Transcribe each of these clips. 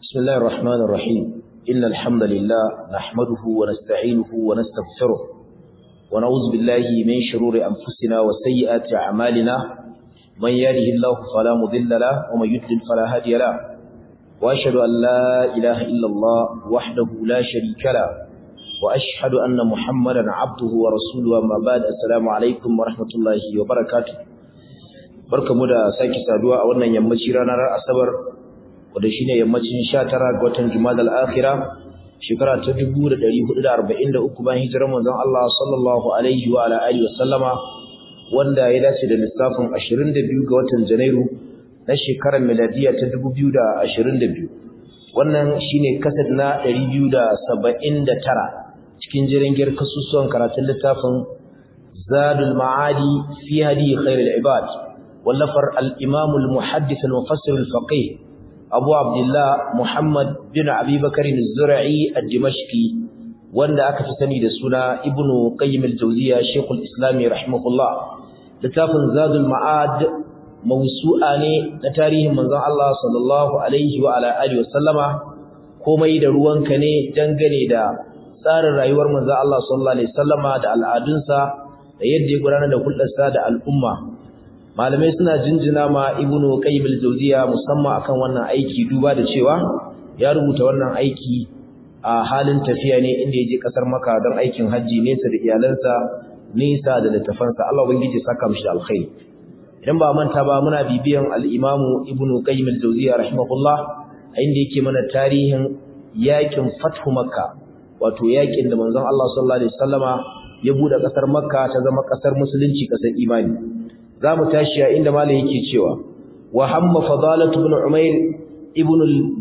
بسم الله الرحمن الرحيم إن الحمد لله نحمده ونستعينه ونستغفره ونعوذ بالله من شرور أنفسنا وسيئات أعمالنا من يهده الله فلا مضل له ومن يضلل فلا هادي له وأشهد أن لا إله إلا الله وحده لا شريك له وأشهد أن محمدا عبده ورسوله أما بعد السلام عليكم ورحمة الله وبركاته barkamu da sake saduwa a wannan yammaci ranar asabar wanda shine yammacin 19 ga watan Jumadal Akhira shekara ta 1443 bayan hijirar manzon Allah sallallahu alaihi wa ala alihi wasallama wanda ya dace da lissafin 22 ga watan Janairu na shekarar miladiya ta 2022 wannan shine kasad na 279 cikin jirangiyar kasusuwan karatun littafin Zadul Ma'adi fi hadi khairul ibad wallafar al-Imam al-Muhaddith al-Mufassir al-Faqih Abu Abdullah Muhammad bin Abi Bakar az-Zura'i ad-Dimashqi wanda aka fi sani da suna Ibn Qayyim al-Jawziyya Sheikh al-Islam rahimahullah littafin Zadul Ma'ad mawsu'a ne na tarihin manzon Allah sallallahu alaihi wa ala alihi wasallama komai da ruwanka ne dangane da tsarin rayuwar manzon Allah sallallahu alaihi wasallama da al'adunsa da yadda ya gudanar da hulɗarsa da al'umma malamai suna jinjina ma ibnu qayyim al-jawziya musamman akan wannan aiki duba da cewa ya rubuta wannan aiki a halin tafiya ne inda yaje kasar Makka don aikin haji nesa da iyalansa nesa da littafansa Allah ubangiji saka mishi alkhairi idan ba manta ba muna bibiyan al-imam ibnu qayyim al-jawziya rahimahullah inda yake mana tarihin yakin fathu Makka wato yakin da manzon Allah sallallahu alaihi wasallama ya bude kasar Makka ta zama kasar musulunci kasar imani zamu tashi a inda malai yake cewa wa hamma fadalatu ibn umair ibn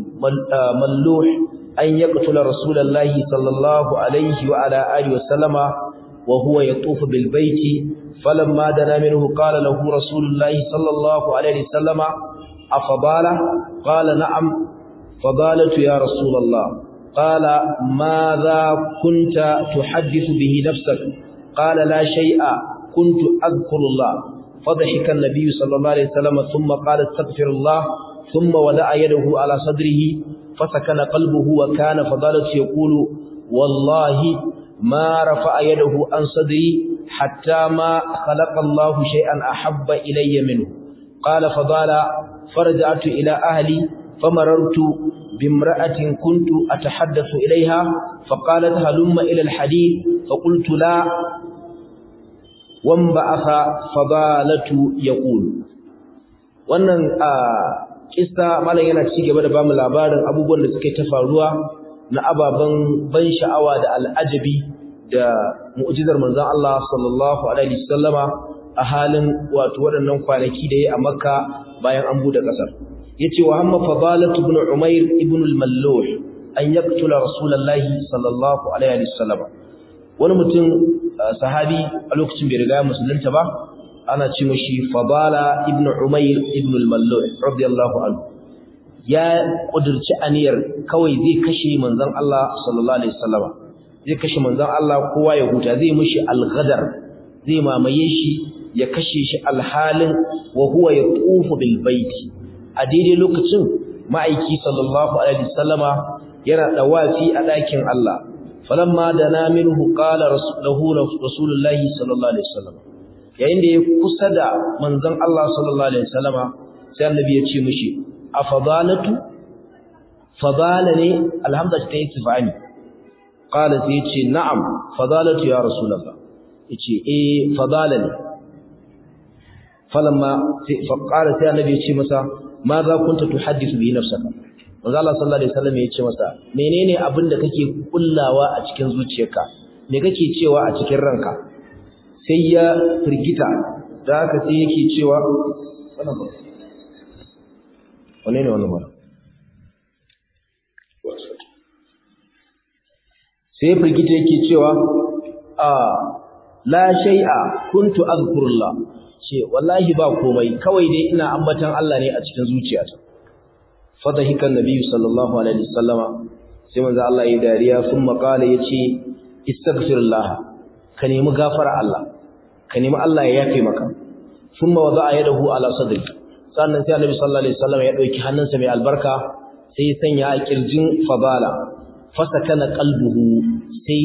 al-malluh an yaqtula rasulullahi sallallahu alaihi wa ala alihi wa sallama wa huwa yatufu bil baiti falamma dana minhu qala lahu rasulullahi sallallahu alaihi wa sallama afadala qala na'am fadalatu ya rasulullah qala madha kunta tuhaddithu bihi nafsak qala la shay'a kuntu adhkurullah فضحك النبي صلى الله عليه وسلم ثم قال استغفر الله ثم ودع يده على صدره فسكن قلبه وكان فضالة يقول والله ما رفع يده عن صدري حتى ما خلق الله شيئا أحب إلي منه قال فضالة فرجعت إلى أهلي فمررت بامرأة كنت أتحدث إليها فقالت هلم إلى الحديث فقلت لا wamba'atha fadalatu yaqul wannan a kissa malam yana ci gaba da bamu labarin abubuwan da suke ta faruwa na ababan ban sha'awa da al'ajabi da mu'jizar manzon Allah sallallahu alaihi wasallama a halin wato waɗannan kwanaki da yayi a Makka bayan an bude kasar yace wa hamma fadalatu ibn umair ibn al-malluh an yaqtula rasulullahi sallallahu alaihi wasallama wani mutum sahabi a lokacin bai riga musulunta ba ana ce mashi fadala ibn umair ibn al-mallu radiyallahu anhu ya kudurci aniyar kawai zai kashe manzon Allah sallallahu alaihi wasallam zai kashe manzon Allah kowa ya huta zai mishi al-ghadar zai mamaye shi ya kashe shi alhalin wa huwa yatufu bil baiti a daidai lokacin ma'aiki sallallahu alaihi wasallama yana dawafi a ɗakin Allah falamma dana minhu qala rasuluhu rasulullahi sallallahu alaihi wasallam yayin da ya kusa da manzon Allah sallallahu alaihi wasallama sai annabi ya ce mishi afadalatu fadala ne alhamda ta yi tifani qala sai ya ce na'am fadalatu ya rasulullah yace eh fadala ne falamma sai fa qala sai annabi ya ce masa ma za kunta tuhaddithu bi nafsaka manzo Allah sallallahu alaihi wasallam ya ce masa menene abin da kake kullawa a cikin zuciyarka me kake cewa a cikin ranka sai ya firgita da haka sai yake cewa wannan ba wane ne wannan ba sai ya firgita yake cewa a la shay'a kuntu azkurullah ce wallahi ba komai kawai dai ina ambatan Allah ne a cikin zuciyata fadahikan nabiyyu sallallahu alaihi wasallama sai manzo Allah ya dariya kuma kala yace istaghfirullah ka nemi gafara Allah ka nemi Allah ya yafe maka kuma wada'a yadahu ala sadri sannan sai annabi sallallahu alaihi wasallam ya dauki hannunsa mai albarka sai sanya a kirjin fadala fasakana qalbuhu sai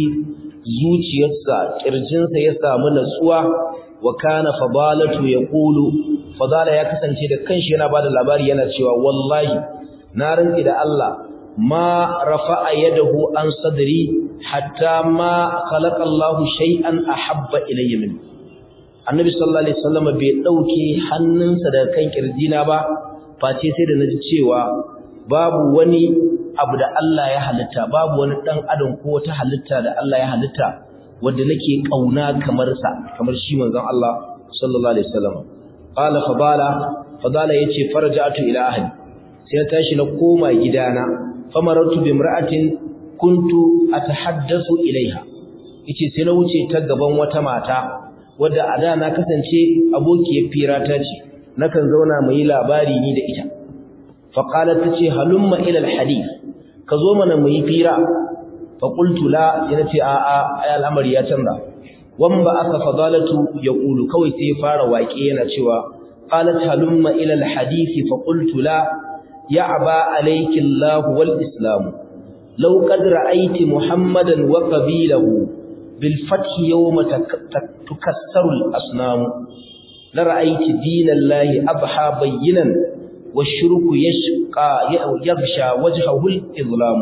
zuciyarsa kirjinsa ya samu natsuwa wa kana fadalatu yaqulu fadala ya kasance da kanshi yana bada labari yana cewa wallahi na rantsi da Allah ma rafa'a yadahu an sadri hatta ma khalaqa Allahu shay'an ahabba ilayya min Annabi sallallahu alaihi wasallam bai dauke hannunsa daga kan kirjina ba face sai da naji cewa babu wani abu da Allah ya halitta babu wani dan adam ko wata halitta da Allah ya halitta wanda nake kauna kamar sa kamar shi manzon Allah sallallahu alaihi wasallam qala fadala fadala yace farja'tu ila ahli sai na tashi na koma gidana famaratu bi imra'atin kuntu atahaddathu ilaiha yace sai na wuce ta gaban wata mata wadda a da na kasance abokiyar firata ce nakan zauna mu yi labari ni da ita fa qalat tace halumma ila alhadith ka zo mana mu yi fira fa qultu la yana ce a a ai al'amari ya canza wan ba aka fadalatu yaqulu kawai sai ya fara waƙe yana cewa qalat halumma ila alhadith fa qultu la ya'ba alayki allah wal islam law qad ra'ayti muhammadan wa qabilahu bil fath yawma tukassaru al asnam la ra'ayti dinallahi abha bayyinan washruku yashqa yaghsha wajhahu al izlam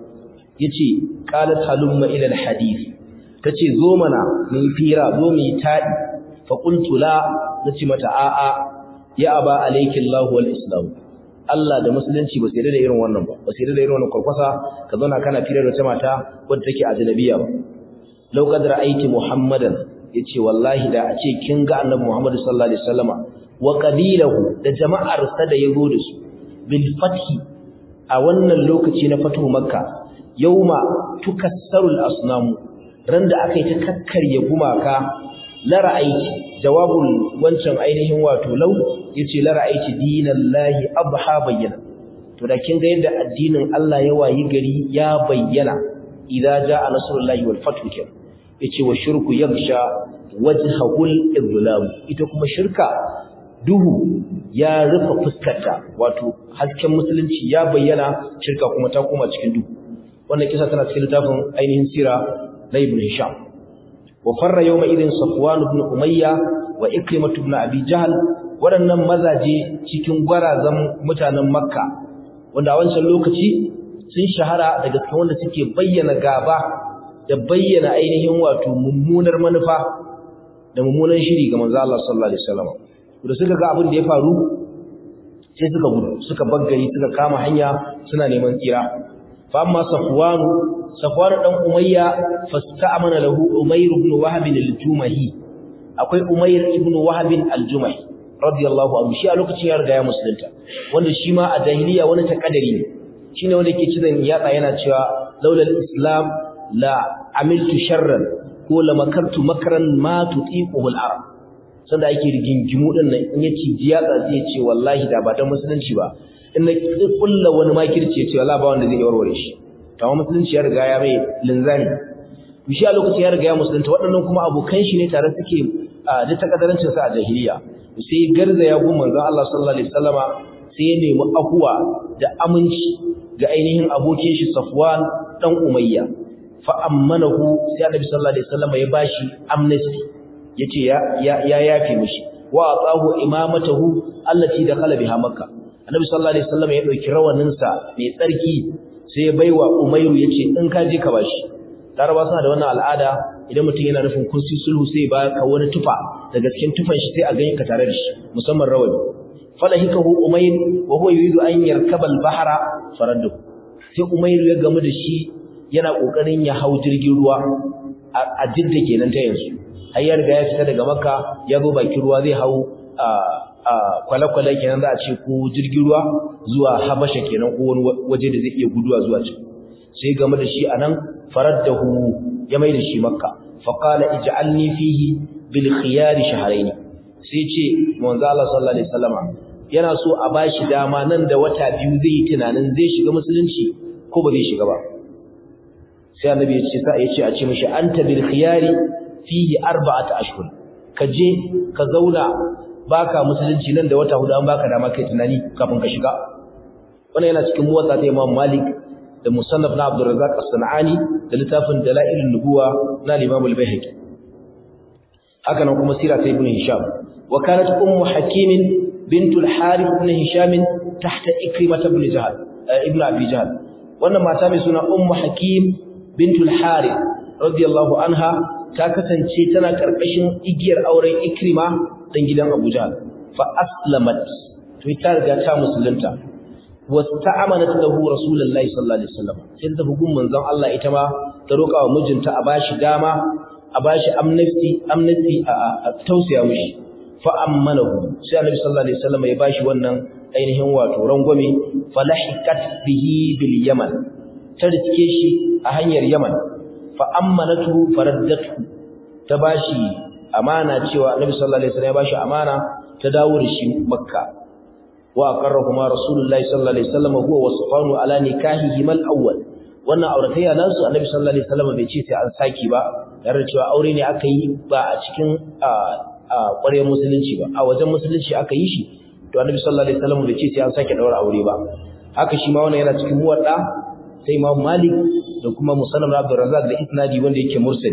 yace qalat halumma ila al hadith tace zo mana mun fira zo mu yi tadi fa qultu la nace mata a a ya aba alayki Allah wal islam Allah da musulunci ba sai da irin wannan ba ba sai da irin wannan kurkwasa ka zauna kana fira da wata mata wadda take ajnabiya ba law qad ra'ayti muhammadan yace wallahi da a ce kin ga annabi muhammad sallallahu alaihi wasallama wa qabilahu da jama'ar sa da yazo da su bil fathi a wannan lokaci na fatu makka yauma tukassarul asnam ran da aka yi ta kakkarye gumaka la ra'aiti jawabul wancan ainihin wato law yace la ra'aiti dinallahi abha bayyana to da kin ga yadda addinin Allah ya wayi gari ya bayyana idza jaa nasrullahi wal fathu kin yace wa shirku yagsha wajhahul idlam ita kuma shirka duhu ya rufe fuskarta wato hasken musulunci ya bayyana shirka kuma ta koma cikin duhu wannan kisa tana cikin littafin ainihin sira na ibn hisham wa farra yawma idin safwan ibn umayya wa ikrimah ibn abi jahl waɗannan mazaje cikin gwarazan mutanen makka wanda a wancan lokaci sun shahara daga cikin wanda suke bayyana gaba da bayyana ainihin wato mummunar manufa da mummunan shiri ga manzo Allah sallallahu alaihi wasallam da suka ga abin da ya faru sai suka gudu suka baggari suka kama hanya suna neman tsira fa amma safwanu safwanu dan umayya fasta'amana lahu umayr ibn wahab al-jumahi akwai umayr ibn wahab al-jumahi radiyallahu anhu shi a lokacin ya riga ya musulunta wanda shi ma a jahiliya wani takadari ne shine wanda yake cizon yatsa yana cewa laula al-islam la amiltu sharran ko la makartu makran ma tutiquhu al-arab sanda ake rigingimu din nan in ya ciji yatsa zai ce wallahi da ba dan musulunci ba in na kulla wani makirci ya ce wallahi ba wanda zai warware shi to amma musulunci ya riga ya mai linzani to shi a lokacin ya riga ya musulunta waɗannan kuma abokan shi ne tare suke da takadarancin sa a jahiliya sai garza ya gun manzon Allah sallallahu alaihi wasallama sai ya nemi ahuwa da aminci ga ainihin abokin shi Safwan dan Umayya fa ammanahu sai Annabi sallallahu alaihi wasallama ya bashi amnesty yace ya ya yafi mishi wa atahu imamatahu allati dakhala biha makka Annabi sallallahu alaihi wasallama ya dauki rawanin sa mai tsarki sai ya baiwa Umayru yace in ka je ka bashi Laraba suna da wannan al'ada idan mutum yana nufin kun si sulhu sai ba ka wani tufa daga cikin tufan shi sai a gani ka tare da shi musamman rawani falahikahu umayr wa huwa yuridu an yarkaba al-bahra faraddu sai umayr ya gamu da shi yana kokarin ya hau jirgin ruwa a jidda kenan ta yanzu har ya riga ya fita daga makka ya zo bakin ruwa zai hau a kwale-kwale kenan za a ce ko jirgin ruwa zuwa habasha kenan ko wani waje da zai iya guduwa zuwa can sai game da shi anan faraddahu ya mai da shi makka faqala ij'alni fihi bil khiyar shahrayn sai ce manzo Allah sallallahu alaihi wasallama yana so a bashi dama nan da wata biyu zai yi tunanin zai shiga musulunci ko ba zai shiga ba sai annabi ya ce sa ya ce a ce mishi anta bil khiyar fihi arba'ata ashhur ka je ka zauna baka musulunci nan da wata hudu an baka dama kai tunani kafin ka shiga wannan yana cikin muwatta ta Imam Malik da musannaf na Abdul Razzaq As-Sanani da littafin Dalailun Nubuwa na Imam Al-Baihaqi haka nan kuma sira ta Ibn Hisham wa kanat ummu Hakim bint al-Harith ibn Hisham tahta Ikrimah ibn Jahl ibn Abi Jahl wannan mata mai suna ummu Hakim bint al-Harith radiyallahu anha ta kasance tana karkashin igiyar auren Ikrima dan gidan Abu Jahl fa aslamat to ita riga ta musulunta wasta'amanat lahu rasulullahi sallallahu alaihi wasallam sai ta bugun manzon Allah ita ma ta roka wa mijinta a bashi dama a bashi amnesty amnesty a tausaya mishi fa ammanahu sai annabi sallallahu alaihi wasallam ya bashi wannan ainihin wato rangwame falahiqat bihi bil yaman ta rike shi a hanyar yaman fa ammanatu faraddatu ta bashi amana cewa annabi sallallahu alaihi wasallam ya bashi amana ta dawo da shi makka وأقرهما رسول الله صلى الله عليه وسلم هو وصفان على نكاحهما الأول wannan auratayya nasu annabi sallallahu alaihi wasallam bai ce sai an saki ba tare cewa aure ne aka yi ba a cikin ƙwaryar musulunci ba a wajen musulunci aka yi shi to annabi sallallahu alaihi wasallam bai ce sai an sake daura aure ba haka shi ma wannan yana cikin muwadda sai Imam Malik da kuma Musannad Abdul Razzaq da isnadi wanda yake mursali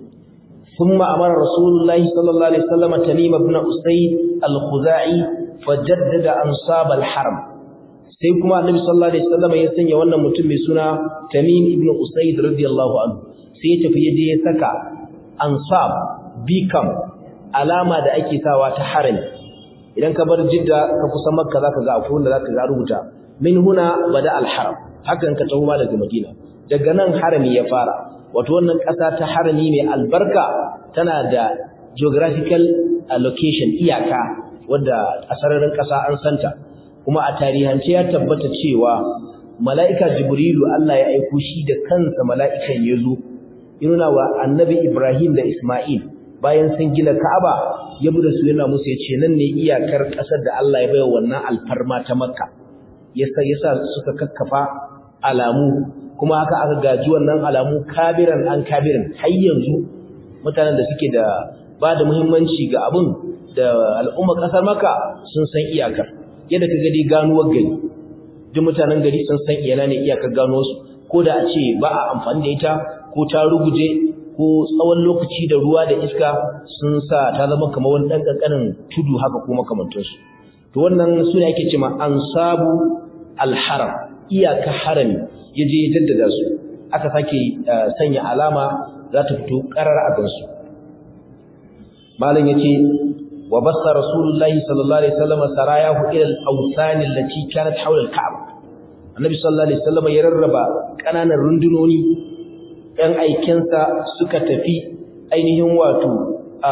ثم أمر رسول الله صلى الله عليه وسلم تميم بن أسيد الخزاعي فجدد أنصاب الحرم sai kuma annabi sallallahu alaihi wasallam ya sanya wannan mutum mai suna Tamim ibn Usayd radiyallahu anhu sai ya tafi yaje ya saka ansab bikam alama da ake sawa ta harami idan ka bar jidda ka kusa makka zaka ga akwai wanda zaka ga rubuta min huna bada al-haram hakan ka tawo daga madina daga nan harami ya fara wato wannan ƙasa ta harami mai albarka tana da geographical location iyaka wadda a sararin ƙasa an santa kuma a tarihance ya tabbata cewa mala'ika jibrilu Allah ya aiko shi da kansa mala'ikan ya zo nuna wa annabi ibrahim da isma'il bayan sun gina ka'aba ya bi da su yana musu ya ce nan ne iyakar ƙasar da Allah ya baiwa wannan alfarma ta makka yasa yasa suka kakkafa alamu kuma haka aka gaji wannan alamu kabiran an kabiran har yanzu mutanen da suke da ba da muhimmanci ga abin da al'umma kasar maka sun san iyakar yadda ka gadi ganuwar gari duk mutanen gari sun san iyana ne iyakar gano su ko da a ce ba a amfani da ita ko ta ruguje ko tsawon lokaci da ruwa da iska sun sa ta zama kamar wani ɗan ƙanƙanin tudu haka ko makamantansu to wannan su ne ake ce ma ansabu alharam iyaka harami ya je ya jaddada su aka sake sanya alama za ta fito ƙarar a gansu malam ya ce wa basa rasulullahi sallallahu alaihi wasallam sarayahu ila al-awsan allati kanat hawla al-ka'ba annabi sallallahu alaihi wasallam ya rarraba kananan rundunoni ɗan aikensa suka tafi ainihin wato a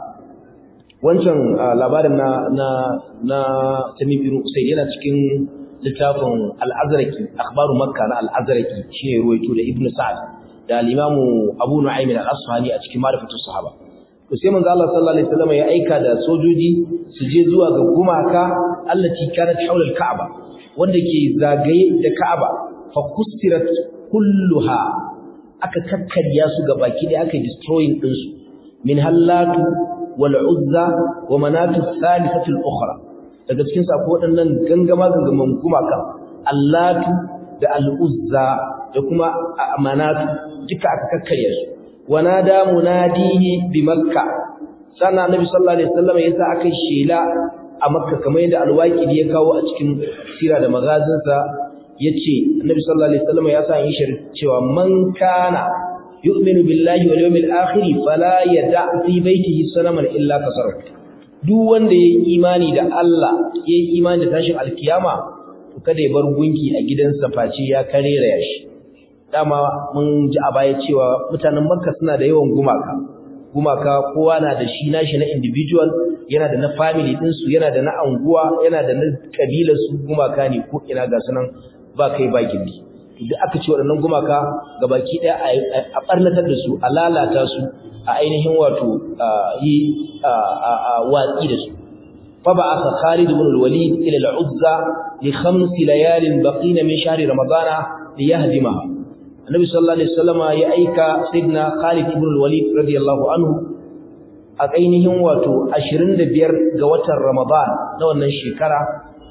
wancan labarin na na na Tamim bin Usayd yana cikin littafin al-Azraqi akhbaru Makka na al-Azraqi shine ruwaito da Ibn Sa'd da al-Imam Abu Nu'aym al-Asfahani a cikin Ma'rifatus Sahaba to sai manzo Allah sallallahu alaihi wasallam ya aika da sojoji su je zuwa ga gumaka allati kanat hawla al-Ka'ba wanda ke zagaye da Ka'aba fa kustirat kulluha aka kakkarya su ga baki da aka destroying din su min hallatu wal uzza wa manatu thalithatu al-ukhra daga cikin sa ko waɗannan gangama gangaman gumaka allatu da al-uzza da kuma manatu duka aka kakkarya su wanada munadihi bi makka sannan annabi sallallahu alaihi wasallam yasa aka shela a makka kamar yadda alwaqidi ya kawo a cikin sira da magazinsa yace annabi sallallahu alaihi wasallam ya sa yin shirin cewa man kana yu'minu billahi wal yawmil akhir fala yada fi baitihi sanaman illa kasar duk wanda yayi imani da Allah yayi imani da tashin alkiyama to kada ya bar gunki a gidansa face ya karera yashi dama mun ji a baya cewa mutanen makka suna da yawan gumaka gumaka kowa na da shi nashi na individual yana da na family ɗinsu yana da na anguwa yana da na kabilar su gumaka ne ko ina ga sunan ba kai ba gindi duk aka ce waɗannan gumaka gabaki ɗaya a ɓarnatar da su a lalata su a ainihin wato yi watsi da su fa ba aka Khalid ibn al-Walid ila al-Uzza li khams layal baqina min shahri ramadana li yahdimaha Annabi sallallahu alaihi wasallama ya aika Sayyidina Khalid ibn al-Walid radiyallahu anhu a ainihin wato 25 ga watan Ramadan na wannan shekara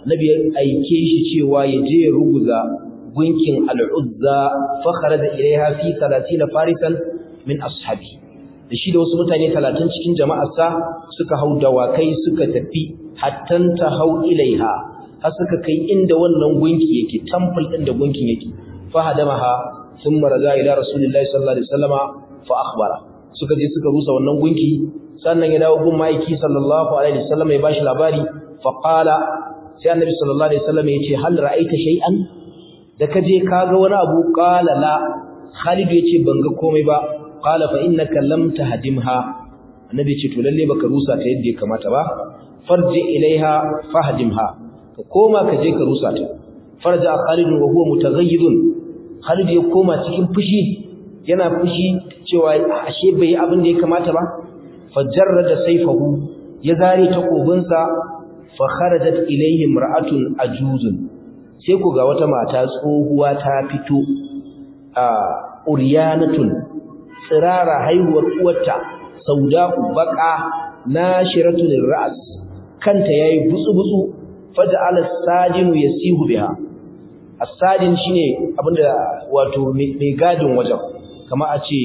nabi ya aike shi cewa ya je ya ruguza gunkin al-uzza fa kharaja ilaiha fi 30 farisan min ashabi da shi da wasu mutane 30 cikin jama'arsa suka hau dawakai suka tafi hattan ta hau ilaiha har suka kai inda wannan gunki yake temple din da gunkin yake fa hadamaha thumma raja ila rasulillahi sallallahu alaihi wasallama fa akhbara suka je suka rusa wannan gunki sannan ya dawo gun maiki sallallahu alaihi wasallama ya bashi labari fa qala sai annabi sallallahu alaihi wasallama ya ce hal ra'aita shay'an da kaje kaga wani abu qala la Khalid ya ce ban ga komai ba qala fa innaka lam tahdimha annabi ce to lalle baka rusa ta yadda ya kamata ba farji ilaiha fahdimha ka koma ka je ka rusa ta farja Khalid wa huwa mutaghayyidun Khalid ya koma cikin fushi yana fushi cewa ashe bai abin da ya kamata ba fajarrada sayfahu ya zare takobinsa fa kharajat ilayhi imra'atun ajuzun sai ku ga wata mata tsohuwa ta fito a uryanatun tsirara haihuwar uwarta sauda'u baqa nashiratun ra's kanta yayi butsu-butsu faja'ala sajinu yasihu biha as-sajin shine abinda wato mai gadin wajen kama a ce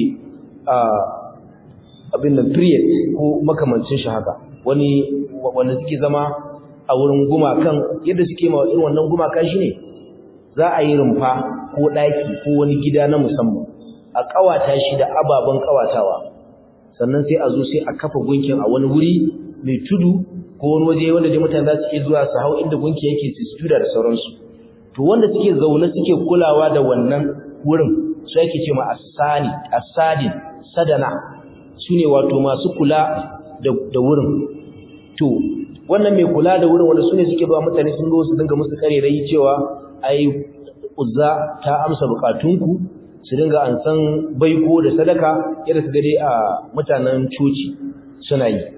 abin da period ko makamancin shi haka wani wanda suke zama a wurin gumakan yadda suke ma irin wannan gumaka shine za a yi rumfa ko daki ko wani gida na musamman a kawata shi da ababen kawatawa sannan sai a zo sai a kafa gunkin a wani wuri mai tudu ko wani waje wanda dai mutane za su iya zuwa su hau inda gunki yake su sujuda da sauransu to wanda suke zaune suke kulawa da wannan wurin su yake ce ma asani asadin sadana sune wato masu kula da da wurin to wannan mai kula da wurin wanda sune suke ba mutane sun zo su dinga musu karerai cewa ai uzza ta amsa bukatunku su dinga an san baiko da sadaka yadda su gade a mutanen coci suna yi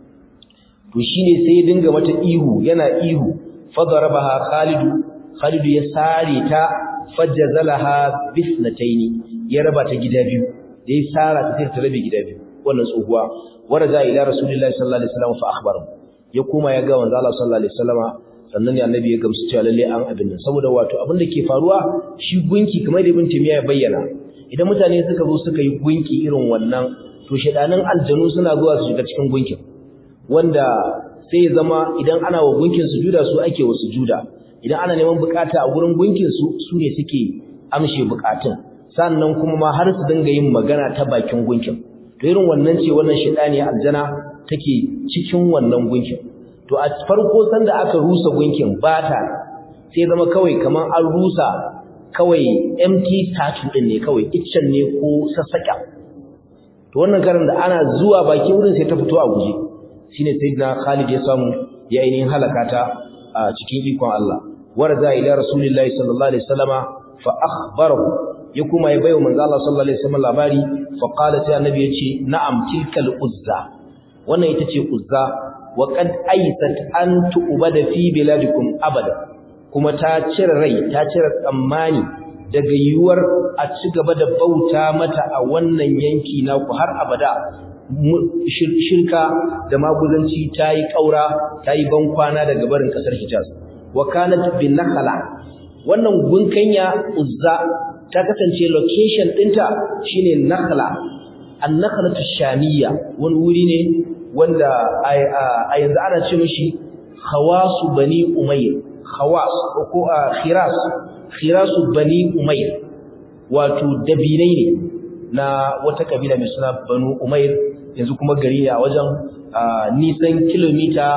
to shine sai ya dinga mata ihu yana ihu fadarabaha khalidu khalidu ya sare ta fajjazalaha bisnataini ya raba ta gida biyu da ya sara ta sai ta rabe gida biyu wannan tsohuwa waraja ila rasulillahi sallallahu alaihi wasallam fa akhbara ya koma ya ga manzo Allah sallallahu alaihi wasallama sannan ne annabi ya gamsu cewa lalle an abin nan saboda wato abin da ke faruwa shi gunki kamar da ibn timiya ya bayyana idan mutane suka zo suka yi gunki irin wannan to shedanan aljanu suna zuwa su shiga cikin gunkin wanda sai ya zama idan ana wa gunkin sujuda su ake wa sujuda idan ana neman bukata a gurin gunkin su su ne suke amshe bukatun sannan kuma ma har su dinga yin magana ta bakin gunkin to irin wannan ce wannan shedani aljana take cikin wannan gunkin to a farko sanda aka rusa gunkin bata sai zama kawai kaman an rusa kawai empty statue din ne kawai iccen ne ko sassaka to wannan karin da ana zuwa bakin wurin sai ta fito a guje shine sayyidina Khalid ya samu ya ainihin halakata a cikin ikon Allah warza ila rasulillahi sallallahu alaihi wasallama fa akhbarahu ya kuma ya bayo manzo Allah sallallahu alaihi wasallam labari fa qala sai annabi yace na'am tilkal uzza wannan ita ce uzza wa qad aysat an tu'bada fi biladikum abada kuma ta cire rai ta cire tsammani daga yiwuwar a ci gaba da bauta mata a wannan yanki naku har abada shirka da maguzanci ta yi ƙaura ta yi bankwana daga barin ƙasar hijaz wa kanat bin nakhala wannan gunkanya uzza ta kasance location ɗinta shine nakhla an-nakhlatu shamiyya wani wuri ne wanda a yanzu ana ce mishi khawasu bani umayr khawas ko khiras khirasu bani umayr wato dabinai ne na wata kabila mai suna banu umayr yanzu kuma gari ne a wajen nisan kilomita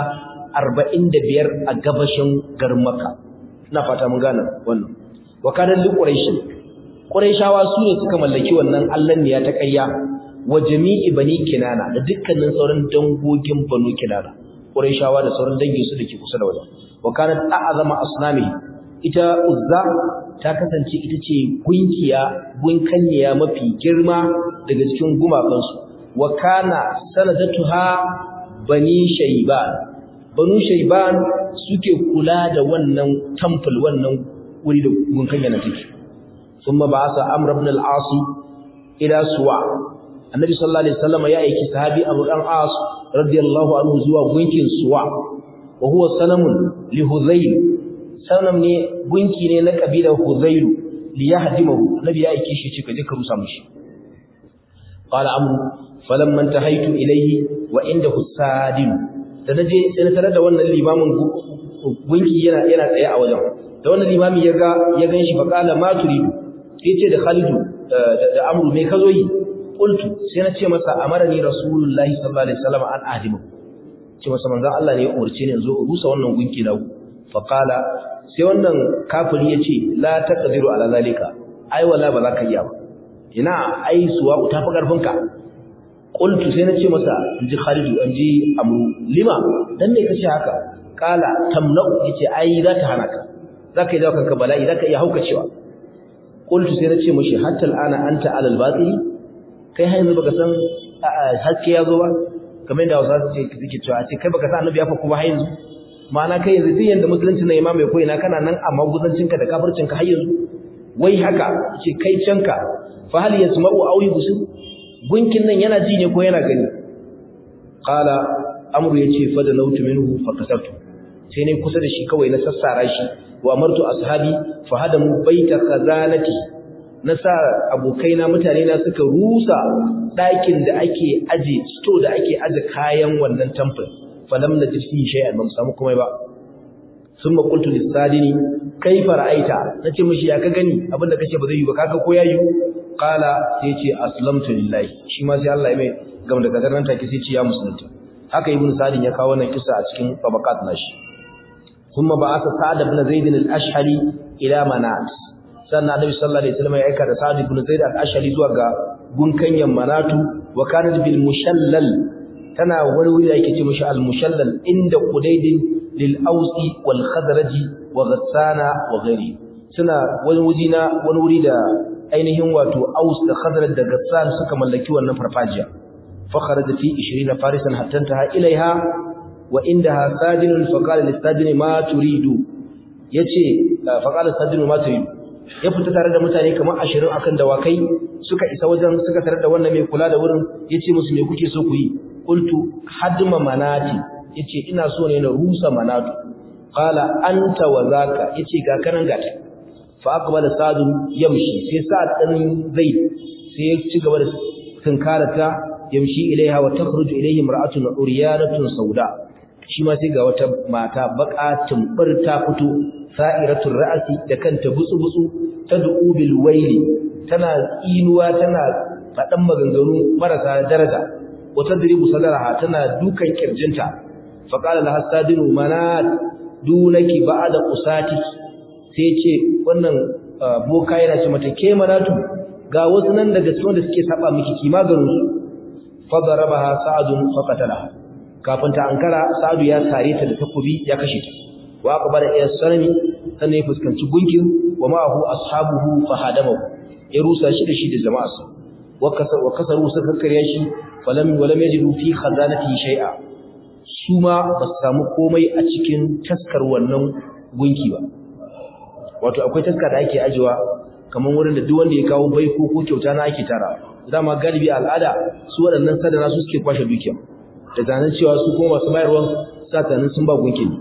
45 a gabashin garin makka ina fata mun gane wannan wakadan li quraish quraishawa su ne suka mallaki wannan allanniya ta ƙarya wa jami'i bani kinana da dukkanin sauran dangogin banu kinana quraishawa da sauran dangin su dake kusa da wajen wa kanat a'zama asnamihi ita uzza ta kasance ita ce gunkiya gunkanniya mafi girma daga cikin gumakansu wa kana sanadatuha bani shayban banu shayban suke kula da wannan temple wannan wuri da gunkanya na take thumma ba'asa amr ibn al-as ila suwa annabi sallallahu alaihi wasallam ya aiki sahabi abu dan as radiyallahu anhu zuwa gunkin suwa wa huwa sanamun li hudhayl sanam ne gunki ne na kabilar hudhayl li yahdimahu nabi ya aike shi ce ka je ka rusa mishi qala amru falamma intahaytu ilayhi wa indahu sadin da naje sai na tarar da wannan limamin gunki yana yana tsaye a wajen da wannan limami ya ga ya ganshi fa qala ma turidu sai ce da Khalidu da Amru me kazo yi qultu sai na ce masa amarani rasulullahi sallallahu alaihi wasallam an ahdimu ce masa manzon Allah ne ya umarce ni in zo rusa wannan gunki da fa qala sai wannan kafiri yace la taqdiru ala zalika ai wala ba za ka iya ba ina ai suwa ta fi karfin ka qultu sai na ce masa inji Khalidu inji Amru lima dan me kace haka kala tamna'u yace ai za ta hana ka zaka yi kanka bala'i zaka iya haukacewa qultu sai nace mishi hatta al'ana anta alal batili kai har yanzu baka san haske ya zo ba kamar yadda Hausa ce suke cewa ce kai baka san annabi ya fa kuma har yanzu ma'ana kai yanzu duk yanda musulunci na imam mai koyi na kana nan amma guzancin ka da kafircin ka har yanzu wai haka ce kai canka fa hal yasma'u aw yubsir gunkin nan yana ji ne ko yana gani qala amru yace fa da nautu minhu fa kasartu sai ne kusa da shi kawai na sassara shi wa amartu ashabi fa hadamu baita khazanati na sa abokaina mutane na suka rusa ɗakin da ake aje sto da ake aje kayan wannan temple falam najid fi shay'an ba mu samu komai ba summa qultu lisadini kaifa ra'aita nace mishi ya ka gani abinda kace ba zai yi ba kaga ko yayi qala sai ce aslamtu lillahi shi ma sai Allah ya mai gam da kadar nan take sai ce ya musulunta haka ibnu sadin ya kawo wannan kisa a cikin tabaqat nashi ثم بعث سعد بن زيد الاشهري الى منات sannan annabi sallallahu alaihi wasallam ya aika da sa'd ibn zaid al-ashari zuwa ga gunkanyan manatu wa kanat bil mushallal tana wani wuri da yake ce mishi al-mushallal inda qudaydin lil ausi wal khadraj wa ghassana wa ghairi suna wani wuri na wani wuri da ainihin wato aus da khadraj da ghassan suka mallaki wannan farfajiya fa kharaja fi 20 farisan hatta ta ilaiha wa indaha sajinun fa qala lis-sajini ma turidu yace fa qala sajinu ma turidu ya fita tare da mutane kamar 20 akan dawakai suka isa wajen suka tare da wannan mai kula da wurin yace musu me kuke so ku yi qultu hadma manati yace ina so ne na rusa manatu qala anta wa zaka yace ga kanan gata fa aqbala sadu yamshi sai sa'ad dan zaid sai ya ci gaba da tunkarata yamshi ilaiha wa takhruju ilayhi imra'atun uriyanatun sauda shi ma sai ga wata mata baka tumbur ta fito sa'iratul ra'si da kanta butsu-butsu tad'u bil waili tana inuwa tana fadan maganganu marasa daraja wata diribu sadaraha tana dukan kirjinta fa qala laha sadinu manat dunaki ba'da usati sai ce wannan boka yana ce mata ke manatu ga wasu nan daga cikin da suke saba miki ki maganin su fa darabaha sa'adun fa qatalaha kafin ta ankara sa'adu ya sare ta da takobi ya kashe ta wa aqbala ila sanami sannan ya fuskanci gunkin wa ma'ahu ashabuhu fa hadamahu ya rusa shi da shi da jama'arsa wa kasar wa kasaru suka karya shi falam walam yajidu fi khazanati shay'a su ma ba su samu komai a cikin taskar wannan gunki ba wato akwai taska da ake ajewa kamar wurin da duk wanda ya kawo baiko ko kyauta na ake tara dama galibi al'ada su waɗannan sadana su suke kwashe dukiya da zanen cewa su kuma masu bayarwa satanin sun ba gunkin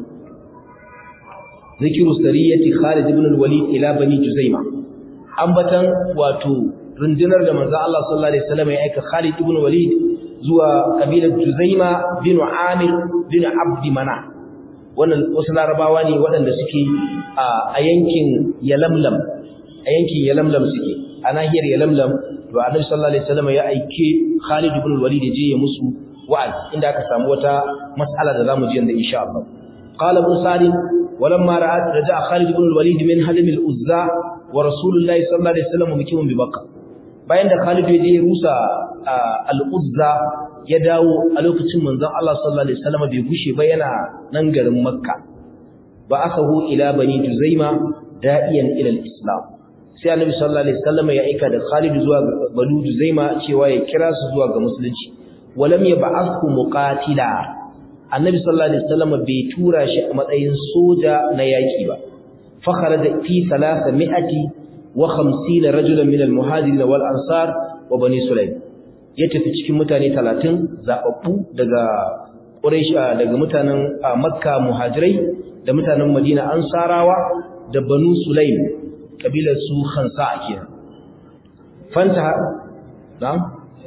zikiru sariyati Khalid ibn al-Walid ila bani Juzaima ambatan wato rundunar da manzo Allah sallallahu alaihi wasallam ya aika Khalid ibn Walid zuwa kabilar Juzaima bin Amir bin Abd Mana wannan wasu larabawa ne waɗanda suke a yankin Yalamlam a yankin Yalamlam suke a nahiyar Yalamlam to Annabi sallallahu alaihi wasallam ya aike Khalid ibn Walid ya je ya musu wa'azi inda aka samu wata mas'ala da zamu ji yanda insha Allah qala ibn Salim ولما رأت رجع خالد بن الوليد من هدم الأزة ورسول الله صلى الله عليه وسلم مكيم ببكة bayan da Khalid ya je rusa al-Uzza ya dawo a lokacin manzon Allah sallallahu alaihi wasallam bai gushe ba yana nan garin Makka ba akahu ila bani Juzaima da'iyan ila al-Islam sai Annabi sallallahu alaihi wasallam ya aika da Khalid zuwa bani Juzaima cewa ya kira su zuwa ga musulunci walam yab'athu muqatila annabi sallallahu alaihi wasallam bai tura shi a matsayin soja na yaki ba fa kharaja fi 350 rajulan min al-muhajirin wal ansar wa bani sulaim ya tafi cikin mutane 30 zababbu daga quraish daga mutanen makka muhajirai da mutanen madina ansarawa da banu sulaim kabilar su khansa kenan fanta na'am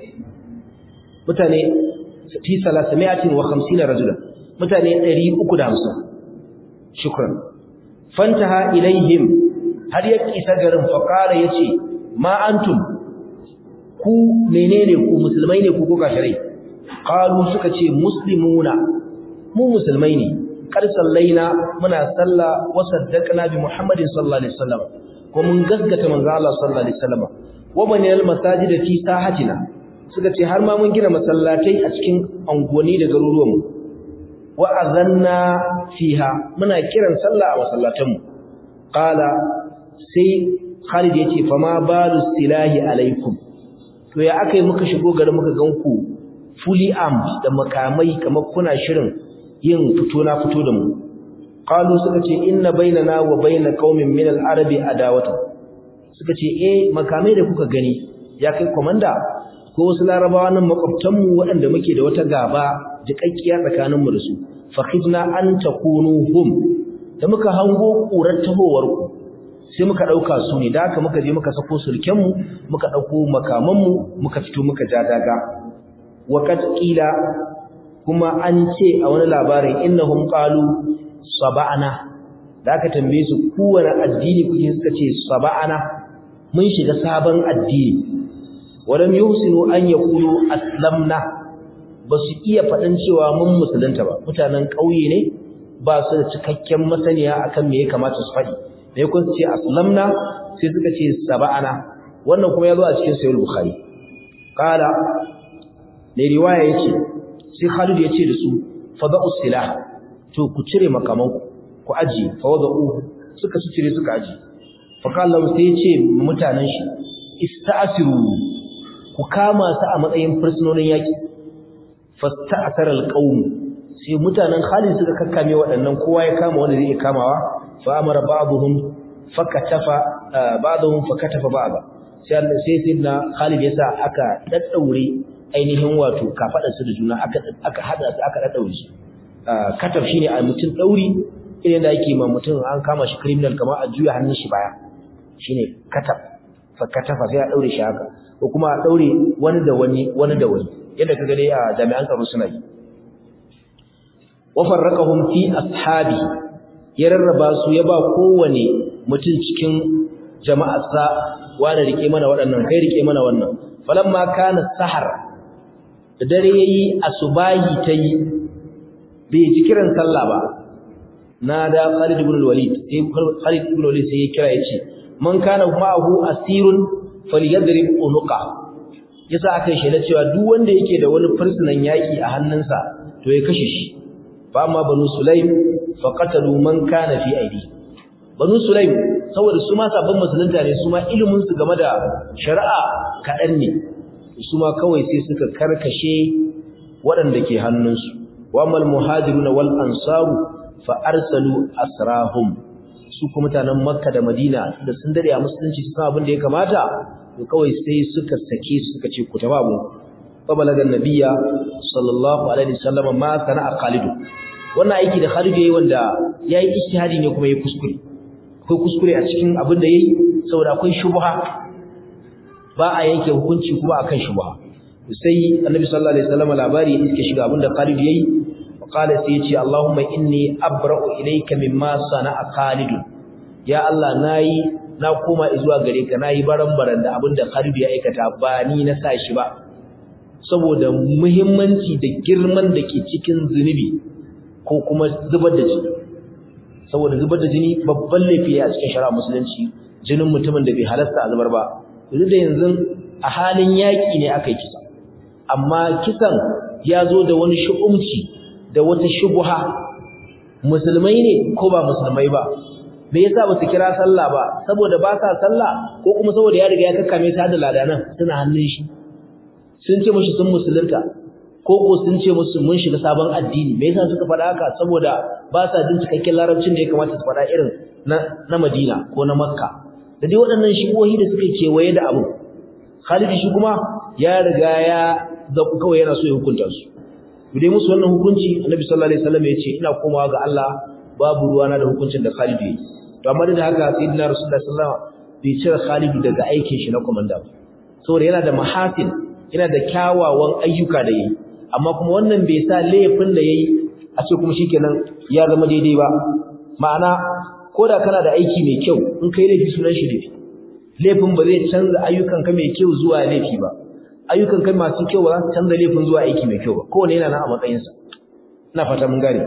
mutane fi 350 rajulan mutane 350 shukran fantaha ilaihim har ya kisa garin faqara yace ma antum ku menene ku musulmai ne ku ko kafirai qalu suka ce muslimuna mu musulmai ne kar sallaina muna salla wa saddaqna bi muhammadin sallallahu alaihi wasallam ko mun gaskata manzo Allah sallallahu alaihi wasallam wa banil masajid fi sahatina suka ce har ma mun gina masallatai a cikin anguwanni da garuruwanmu wa azanna fiha muna kiran sallah a masallatanmu qala sai Khalid yace fa ma balu silahi alaikum to ya akai muka shigo garin muka ganku fully armed da makamai kamar kuna shirin yin fito na fito da mu qalu suka ce inna bainana wa bain qaumin min al-arabi adawatu suka ce eh makamai da kuka gani ya kai komanda ko wasu larabawa nan makwabtan mu waɗanda muke da wata gaba jikakkiya tsakanin mu da su fa khidna an takunu hum da muka hango kurar tahowar ku sai muka dauka su ne da haka muka je muka sako sulken mu muka dauko makaman mu muka fito muka ja daga wa kad qila kuma an ce a wani labarin innahum qalu saba'ana da aka tambaye su kowane addini kuke suka ce saba'ana mun shiga sabon addini walam yuhsinu an yaqulu aslamna basu iya faɗin cewa mun musulunta ba mutanen ƙauye ne ba su da cikakken masaniya akan me ya kamata su faɗi da kun ce aslamna sai suka ce saba'ana wannan kuma ya zo a cikin sahih bukhari qala ne riwaya yace sai Khalid ya ce da su fada'u silah to ku cire makamanku ku aji fa wada'u suka su cire suka aji fa kallahu sai ya ce mutanen shi ista'siru ku kama su a matsayin fursunonin yaki fasta'sara alqawm sai mutanen Khalid suka kakkame waɗannan kowa ya kama wanda zai iya kamawa fa amara ba'dhum fakatafa ba'dhum fakatafa ba'd sai Allah sai sidna Khalid yasa aka daddaure ainihin wato kafadar su da juna aka aka hada su aka daddaure su kataf shine a mutum dauri irin da yake ma mutum an kama shi criminal kamar a juya hannun shi baya shine kataf fa katafa sai a daure shi haka ko kuma a daure wani da wani wani da wani yadda kaga dai a jami'an tsaro suna yi wa farraqahum fi ashabi ya rarraba su ya ba kowane mutum cikin jama'arsa wani rike mana waɗannan kai rike mana wannan falamma kana sahar da dare yayi asubahi tayi bai ji kiran sallah ba na da Khalid ibn al-Walid sai Khalid ibn al-Walid sai ya kira yace man kana ma'ahu asirun falyadrib unuqa yasa aka shela cewa duk wanda yake da wani fursunan yaki a hannunsa to ya kashe shi fa amma banu sulaim faqatalu man kana fi aidi banu sulaim saboda su ma sabon musulunta ne su ma ilimin su game da shari'a kadan ne su ma kawai sai suka karkashe waɗanda ke hannunsu wa mal muhajirun wal ansaru fa arsalu asrahum su kuma mutanen makka da madina da sun dare a musulunci su san abin da ya kamata to kawai sai suka sake su suka ce ku taba mu fa balagan nabiyya sallallahu alaihi wasallam ma sana'a Khalid wannan aiki da Khalid yayi wanda yayi ijtihadi ne kuma yayi kuskure akwai kuskure a cikin abin da yayi saboda akwai shubha ba a yanke hukunci kuma akan shubha sai annabi sallallahu alaihi wasallam labari iske shiga abin da Khalid yayi qala sai yace Allahumma inni abra'u ilayka mimma sana'a Khalid ya Allah nayi na koma zuwa gare ka nayi baran-baran da abin da Khalid ya aikata ba ni na sa shi ba saboda muhimmanci da girman da ke cikin zunubi ko kuma zubar da jini saboda zubar da jini babban laifi a cikin shari'a musulunci jinin mutumin da bai halasta a zubar ba duk da yanzu a halin yaki ne aka yi kisa amma kisan ya zo da wani shu'umci da wata shubha musulmai ne ko ba musulmai ba me yasa ba su kira sallah ba saboda ba sa sallah ko kuma saboda ya riga ya kakkame ta da ladanan suna hannun shi sun ce mushi sun musulunta ko ko sun ce musu mun shiga sabon addini me yasa suka faɗa haka saboda ba sa jin cikakken larabcin da ya kamata su faɗa irin na na Madina ko na Makka da dai waɗannan shigohi da suke kewaye da abu Khalid shi kuma ya riga ya da kawai yana so ya hukunta su dai musu wannan hukunci annabi sallallahu alaihi wasallam ya ce ina komawa ga Allah babu ruwana da hukuncin da Khalid yayi to amma da haka sayyidina rasulullahi sallallahu alaihi wasallam bai cire Khalid daga aikin shi na komanda ba saboda yana da mahasin yana da kyawawan ayyuka da yayi amma kuma wannan bai sa laifin da yayi a ce kuma shikenan ya zama daidai ba ma'ana koda kana da aiki mai kyau in kai laifi sunan shi laifi laifin ba zai canza ayyukanka mai kyau zuwa laifi ba ayyukanka masu kyau ba za su canza laifin zuwa aiki mai kyau ba kowane yana nan a matsayinsa ina fata mun gane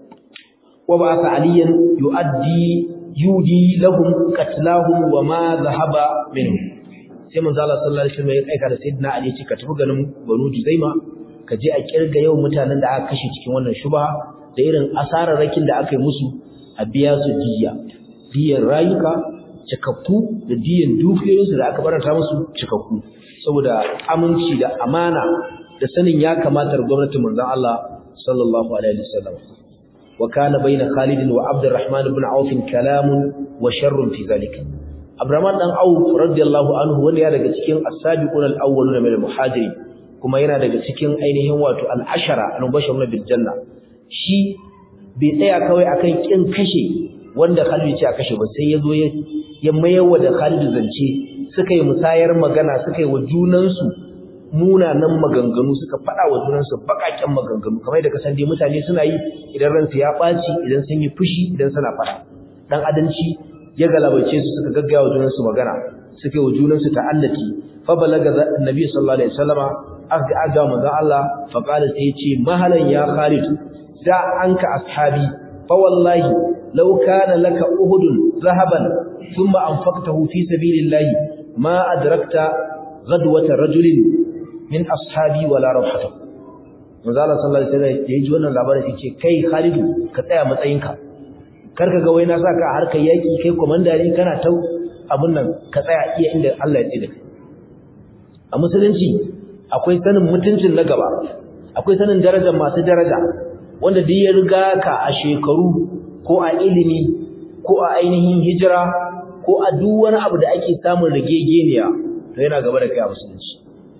wa ba sa aliyan yu'addi yudi lahum qatlahum wa ma dhahaba minhum sai manzo Allah sallallahu alaihi wasallam ya aika da sayyidina Ali ce ka tafi ganin Banu Juzaima ka je a kirga yau mutanen da aka kashe cikin wannan shubha da irin asararrakin da aka yi musu a biya su diya diyan rayuka cikakku da diyan dukiyoyinsu da aka barata musu cikakku saboda aminci da amana da sanin ya kamata gwamnatin manzon Allah sallallahu alaihi wasallam wa kana baina Khalid wa Abdurrahman ibn Auf kalamun wa sharrun fi zalika Abdurrahman dan Auf radiyallahu anhu wanda ya daga cikin as-sabiqun al-awwalun min al-muhajirin kuma yana daga cikin ainihin wato al-ashara al-mubashshirun bil janna shi bai tsaya kawai akan kin kashe wanda Khalid ce a kashe ba sai ya zo ya mayarwa da Khalid zance suka yi musayar magana suka yi wa junansu munanan maganganu suka faɗa wa junansu baƙaƙen maganganu kamar da kasan dai mutane suna yi idan ransu ya ɓaci idan sun yi fushi idan suna faɗa dan adanci ya galabace su suka gaggaya wa junansu magana suka yi wa junansu ta'allati fa balaga annabi sallallahu alaihi wasallama aka aga manzon Allah fa qala sai ya ce mahalan ya Khalid da anka ashabi fa wallahi law kana laka uhudun zahaban thumma anfaqtahu fi sabilillahi ma adrakta ghadwata rajulin min ashabi wala rawhata manzo Allah sallallahu alaihi wasallam yayi ji wannan labarin sai ce kai Khalidu ka tsaya matsayinka karka ga wai na saka a harkar yaki kai komanda ne kana tau abun nan ka tsaya iya inda Allah ya tsida kai a musulunci akwai sanin mutuncin na gaba akwai sanin darajar masu daraja wanda duk ya riga ka a shekaru ko a ilimi ko a ainihin hijira ko a duk wani abu da ake samun rigegeniya to yana gaba da kai a musulunci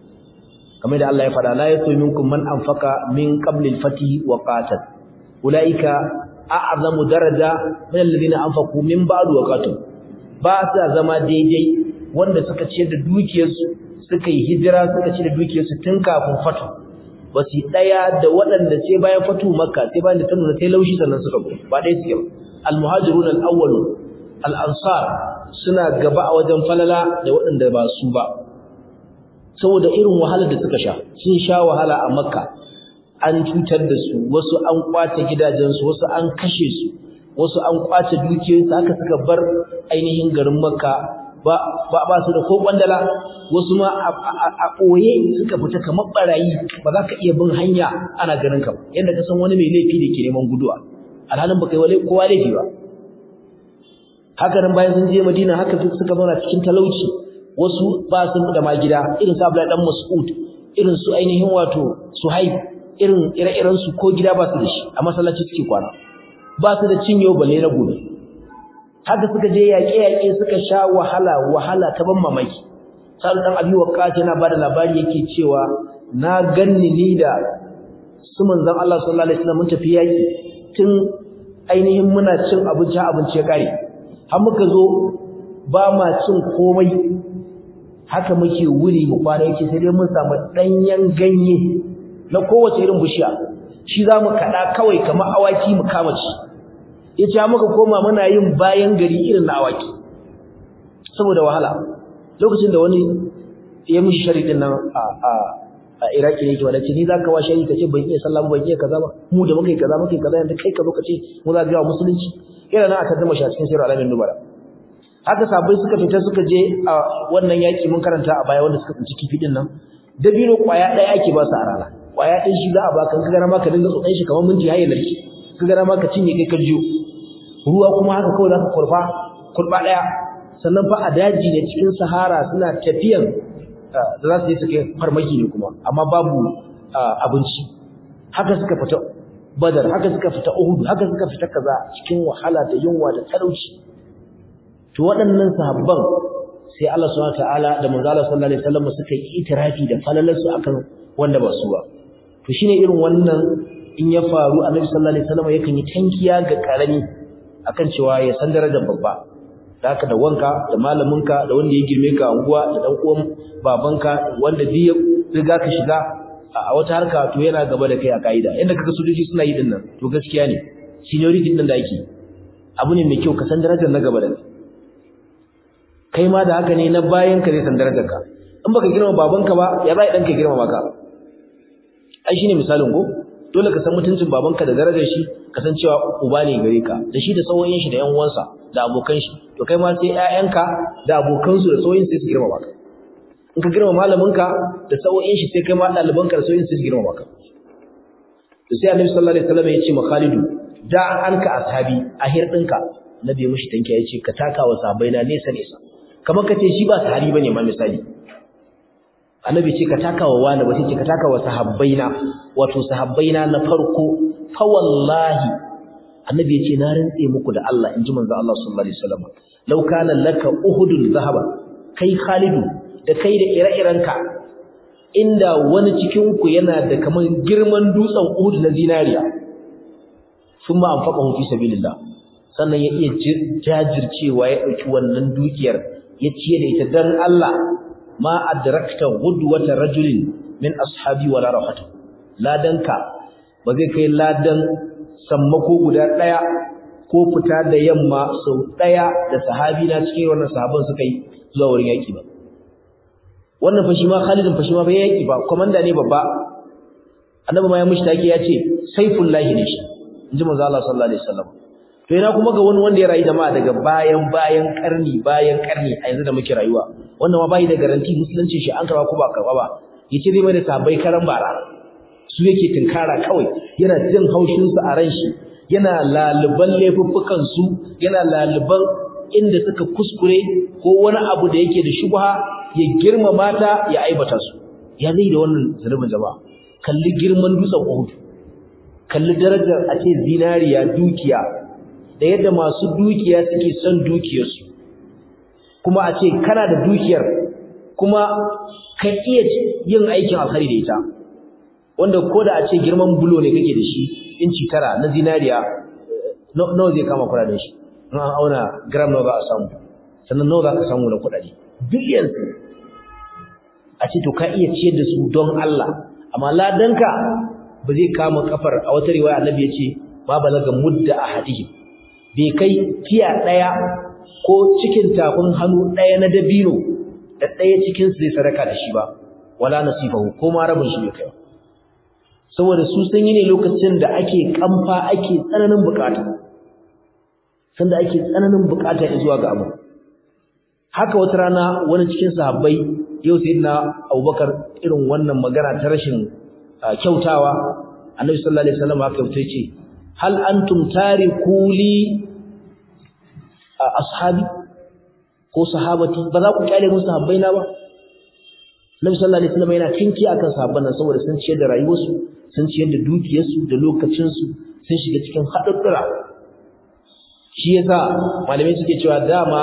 kamar da Allah ya faɗa la yasu minkum man anfaqa min qabli al-fati wa qatal ulaika a'zamu daraja min alladhina anfaqu min ba'du wa qatal ba sa zama daidai wanda suka ce da dukiyarsu suka yi hijira suka ce da dukiyarsu tun kafin fatu ba su daya da waɗanda sai bayan fatu makka sai bayan da ta nuna sai laushi sannan suka go ba dai suke al-muhajirun al-awwal al-ansar suna gaba a wajen falala da waɗanda ba su ba saboda irin wahalar da suka sha sun sha wahala a makka an cutar da su wasu an kwace gidajensu wasu an kashe su wasu an kwace dukiyoyinsu haka suka bar ainihin garin makka ba ba ba su da ko kwandala wasu ma a ɓoye suka fita kamar barayi ba za ka iya bin hanya ana ganin ka ba yadda ka san wani mai laifi da ke neman guduwa alhalin ba kai wale kowa laifi ba haka nan bayan sun je madina haka suka zauna cikin talauci wasu ba su da ma gida irin su Abdullahi dan Mas'ud irin su ainihin wato Suhaib irin ire-iren su ko gida ba su da shi a masallaci suke kwana ba su da cinyo balle na gobe haka suka je yaƙe-yaƙe suka sha wahala wahala ta ban mamaki Sa'ad dan Abi Waqqas yana bada labari yake cewa na ganni ni da su manzon Allah sallallahu alaihi wasallam mun tafi yaƙi tun ainihin muna cin abinci abinci ya kare har muka zo ba ma cin komai haka muke wuri mu kwana yake sai dai mun samu danyen ganye na kowace irin bishiya shi zamu kada kawai kamar awaki mu kama ci yace muka koma muna yin bayan gari irin na awaki saboda wahala lokacin da wani ya mishi sharidin nan a a a Iraki ne yake wanda ce ni zaka wa shari kace ban iya sallah ban iya kaza ba mu da muka yi kaza muka yi kaza yanda kai ka zo kace mu za ga musulunci yana nan aka zama shi a cikin sirr alamin nubara haka sabai suka fita suka je a wannan yaki mun karanta a baya wanda suka tsinci kifi din nan dabino kwaya ɗaya ake ba su a rana kwaya ɗin shi za a baka ka gara ma ka dinga tsotsan shi kamar minti haye narki ka gara ma ka cinye kai ka jiyo ruwa kuma haka kawai zaka kurfa kurba ɗaya sannan fa a daji ne cikin sahara suna tafiyan da za su yi su kai farmaki ne kuma amma babu abinci haka suka fita badar haka suka fita uhud haka suka fita kaza cikin wahala da yunwa da talauci to waɗannan sahabban sai Allah subhanahu wataala da manzo Allah sallallahu alaihi wasallam suka yi itirafi da falalarsu akan wanda ba su ba to to shine irin wannan in ya faru annabi sallallahu alaihi wasallam yakan yi tankiya ga karami akan cewa ya san darajar babba da haka da wanka da malaminka da wanda ya girme ka unguwa da dan uwan babanka wanda duk ya riga ka shiga a wata harka to yana gaba da kai a kaida inda kaga sojoji suna yi dinnan to gaskiya ne seniority din da ake abu ne mai kyau ka san darajar na gaba da kai kai ma da haka ne na bayan ka zai san darajar ka in baka girma babanka ba ya za dan ka girma maka ai shine misalin ko dole ka san mutuncin babanka da darajar shi ka san cewa uba ne gare ka da shi da sauyin shi da yan uwansa da abokan shi to kai ma sai ƴaƴanka da abokan su da sauyin sai su girma maka in ka girma malaminka da sauyin shi sai kai ma ɗalibanka da sauyin sai su girma maka to sai annabi sallallahu alaihi wasallam ya ce ma Khalidu da anka ashabi a hirdinka nabi mushi tanke ya ce ka taka wa sahabbai na nesa nesa kamar ka ce shi ba sahabi bane ma misali annabi ce ka taka wa wani ba sai ce ka taka wa sahabbaina wato sahabbaina na farko fa wallahi annabi ya ce na rantse muku da Allah inji manzo Allah sallallahu alaihi wasallam law kana laka uhudul zahaba kai khalidu da kai da ire-irenka inda wani cikin ku yana da kaman girman dutsen uhud na zinariya thumma anfaqahu fi sabilillah sannan ya iya jajircewa ya dauki wannan dukiyar ya ciye da ita dan Allah ma adrakta gudwata rajulin min ashabi wala rahatu ladanka ba zai kai ladan sammako guda daya ko fita da yamma sau daya da sahabi na cikin wannan sahaban suka yi zuwa wurin yaki ba wannan fa shi ma Khalidin fa shi ma bai yaki ba komanda ne babba annabi ma ya mushtaki ya ce saifullahi ne shi inji manzo Allah sallallahu alaihi wasallam to ina kuma ga wani wanda ya rayu jama'a daga bayan bayan karni bayan karni a yanzu da muke rayuwa wannan ma bai da garanti musulunci shi an karba ko ba karba ba yace zai mai da sabai karan bara su yake tinkara kawai yana jin haushin su a ran shi yana laluban laifuffukan su yana laluban inda suka kuskure ko wani abu da yake da shubha ya girma mata ya aibata su ya zai da wannan zunubin jama'a kalli girman dutsen Uhud kalli darajar a ce zinariya dukiya da yadda masu dukiya suke son dukiyarsu kuma a ce kana da dukiyar kuma ka iya yin aikin alkhari da ita wanda ko da a ce girman bulo ne kake da shi inci tara na zinariya nawa zai kama kuɗaɗen shi in an auna gram nawa za a samu sannan nawa za ka samu na kuɗaɗe billions a ce to ka iya ciyar da su don Allah amma ladanka ba zai kama kafar a wata riwaya annabi ya ce ma balaga mudda ahadihim bai kai tiya ɗaya ko cikin tafin hannu ɗaya na dabino da ɗaya cikinsu zai sadaka da shi ba wala nasifahu ko ma rabin shi bai kai saboda su sun yi ne lokacin da ake kamfa ake tsananin bukata sanda ake tsananin bukata zuwa ga abu haka wata rana wani cikin sahabbai yau sayyidina Abubakar irin wannan magana ta rashin kyautawa Annabi sallallahu alaihi wasallam haka fito yace hal antum tariku li ashabi ko sahabati ba za ku kyale musu sahabbaina ba Nabi sallallahu alaihi wasallam yana tinki akan sahabban nan saboda sun ciyar da rayuwarsu sun ciyar da dukiyarsu da lokacinsu sun shiga cikin haɗaɗɗura shi yasa malamai suke cewa dama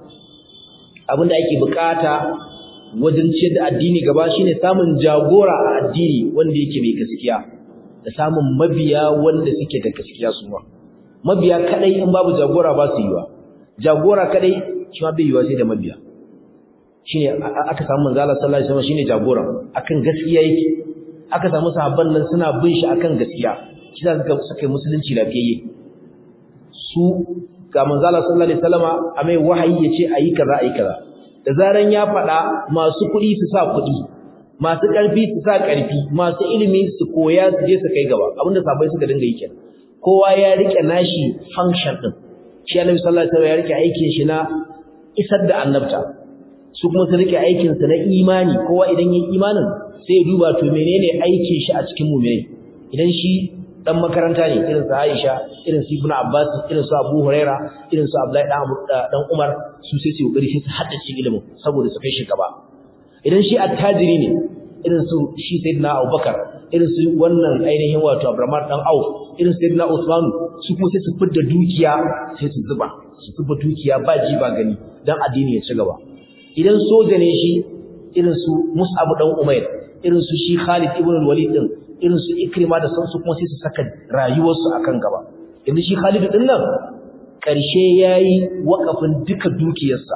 abinda ake bukata wajen ciyar da addini gaba shine samun jagora a addini wanda yake mai gaskiya da samun mabiya wanda suke da gaskiya su ma mabiya kadai in babu jagora ba su yiwa jagora kadai shi ma bai yiwa sai da mabiya shine aka samu manzo Allah sallallahu alaihi wasallam shine jagora akan gaskiya yake aka samu sahabban nan suna bin shi akan gaskiya shi za suka suka musulunci lafiyayye su ga manzo Allah sallallahu alaihi wasallama a mai wahayi yace ayi kaza ayi kaza da zaran ya faɗa masu kuɗi su sa kuɗi masu ƙarfi su sa ƙarfi masu ilimi su koya su je su kai gaba abinda sabai suka dinga yi kenan kowa ya rike nashi function din shi Annabi sallallahu alaihi wasallam ya rike aikin shi na isar da annabta su kuma su rike aikin sa na imani kowa idan yayi imanin sai ya duba to menene aikin shi a cikin mu'mini idan shi dan makaranta ne irin su Aisha irin su Ibn Abbas irin su Abu Huraira irin su Abdullahi dan Umar su sai su kokari sai su haddace ilimin saboda su kai shi gaba idan shi attajiri ne irin su shi Sayyidina Abubakar irin su wannan ainihin wato Abraham dan Auf irin su Sayyidina Usman su kuma sai su fidda dukiya sai su zuba su zuba dukiya ba ji ba gani dan addini ya ci gaba idan soja ne shi irin su Mus'ab dan Umair irin su shi Khalid ibn al-Walid din irin su ikrima da sansu kuma sai su saka rayuwarsu akan gaba yanzu shi Khalid din nan karshe yayi wakafin duka dukiyarsa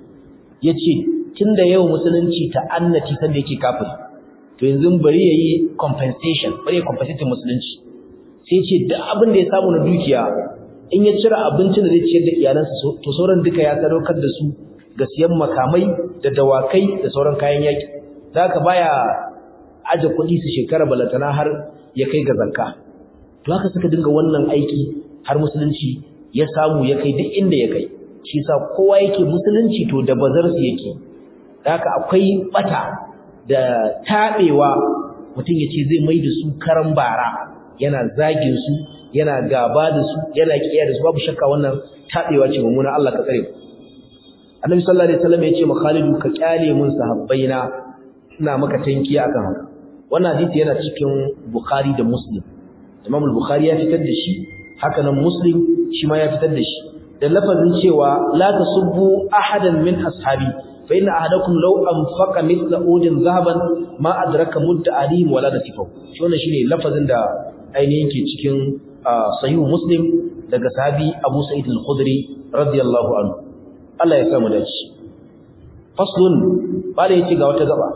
yace tunda yau musulunci ta annati sanda yake kafiri to yanzu bari yayi compensation bari ya compensate musulunci sai ce duk abin da ya samu na dukiya in ya cire abincin da zai ciyar da iyalansa to sauran duka ya sadaukar da su ga siyan makamai da dawakai da sauran kayan yaki da haka baya aje kuɗi su shekara balatana har ya kai ga zakka to haka suka dinga wannan aiki har musulunci ya samu ya kai duk inda ya kai shi sa kowa yake musulunci to da bazar su yake da haka akwai bata da tabewa mutum ya ce zai mai da su karan bara yana zagin su yana gaba da su yana kiyaye da su babu shakka wannan tabewa ce mummuna Allah ka tsare Annabi sallallahu alaihi wasallam ya ce ma Khalidu ka kyale mun sahabbaina ina maka tankiya akan haka wannan hadisi yana cikin Bukhari da Muslim Imam al-Bukhari ya fitar da shi haka nan Muslim shi ma ya fitar da shi da lafazin cewa la tasubbu ahadan min ashabi fa inna ahadakum law anfaqa mithla udin zahaban ma adraka mudda alihim wala nasifahu shi wannan shine lafazin da ainihin ke cikin sahihu Muslim daga sahabi Abu Sa'id al-Khudri radiyallahu anhu Allah ya samu dace faslun bala yace ga wata gaba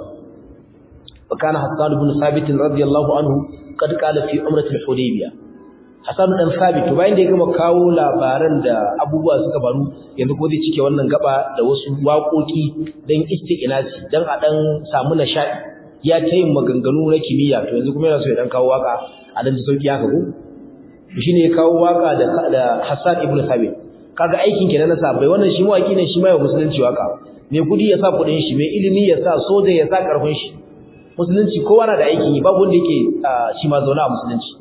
وكان حسان بن ثابت رضي الله عنه قد قال في عمرة الحديبية Hassan dan Sabit to bayan da ya gama kawo labaran da abubuwa suka faru yanzu ko zai cike wannan gaba da wasu waƙoƙi dan isti'nasi dan a dan samu nishadi ya ta yin maganganu na kimiyya to yanzu kuma yana so ya dan kawo waka a dan ji sauki haka ko shine ya kawo waka da da Hassan ibn Sabit kaga aikin kenan na sabai wannan shi mawaki ne shi ma ya musulunci waka me kudi ya sa kudin shi me ilimi ya sa soja ya sa karfin shi musulunci kowa na da aiki babu wanda yake shi ma zauna a musulunci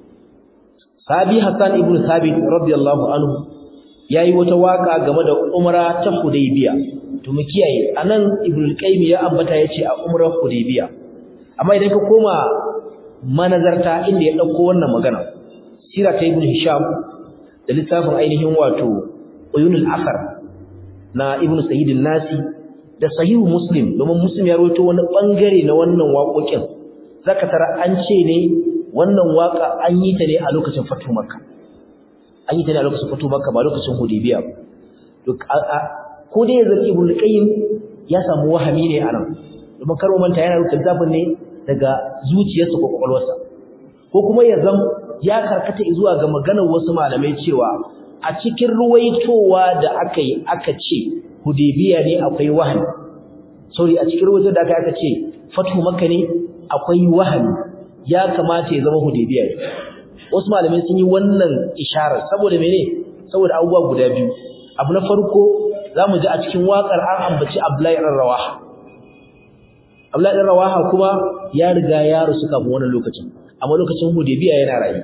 Sabi Hassan ibn Sabit radiyallahu anhu yayi wata waka game da umra ta Hudaybiya to mu kiyaye anan Ibn al-Qayyim ya ambata yace a umrar Hudaybiya amma idan ka koma manazarta inda ya dauko wannan magana sira ta Ibn Hisham da littafin ainihin wato Uyunul Athar na Ibn Sayyid nasi da Sahihu Muslim domin Muslim ya rawaito wani bangare na wannan waƙoƙin zaka tara an ce ne wannan waka an yi ta ne a lokacin fatu makka an yi ta ne a lokacin fatu makka ba lokacin hudaybiya to ko dai yanzu ibn qayyim ya samu wahami ne anan domin karo manta yana rubuta zafin ne daga zuciyarsa ko kwakwalwarsa ko kuma ya zam ya karkata zuwa ga maganar wasu malamai cewa a cikin ruwaitowa da aka yi aka ce hudaybiya ne akwai wahami sorry a cikin ruwaitowa da aka aka ce fatu makka ne akwai wahami ya kamata ya zama hudaybiya ne wasu malamai sun yi wannan isharar saboda mene saboda abubuwa guda biyu abu na farko zamu ji a cikin wakar an ambaci Abdullahi ibn Rawaha Abdullahi ibn Rawaha kuma ya riga ya rusu kafin wannan lokacin amma lokacin hudaybiya yana rayu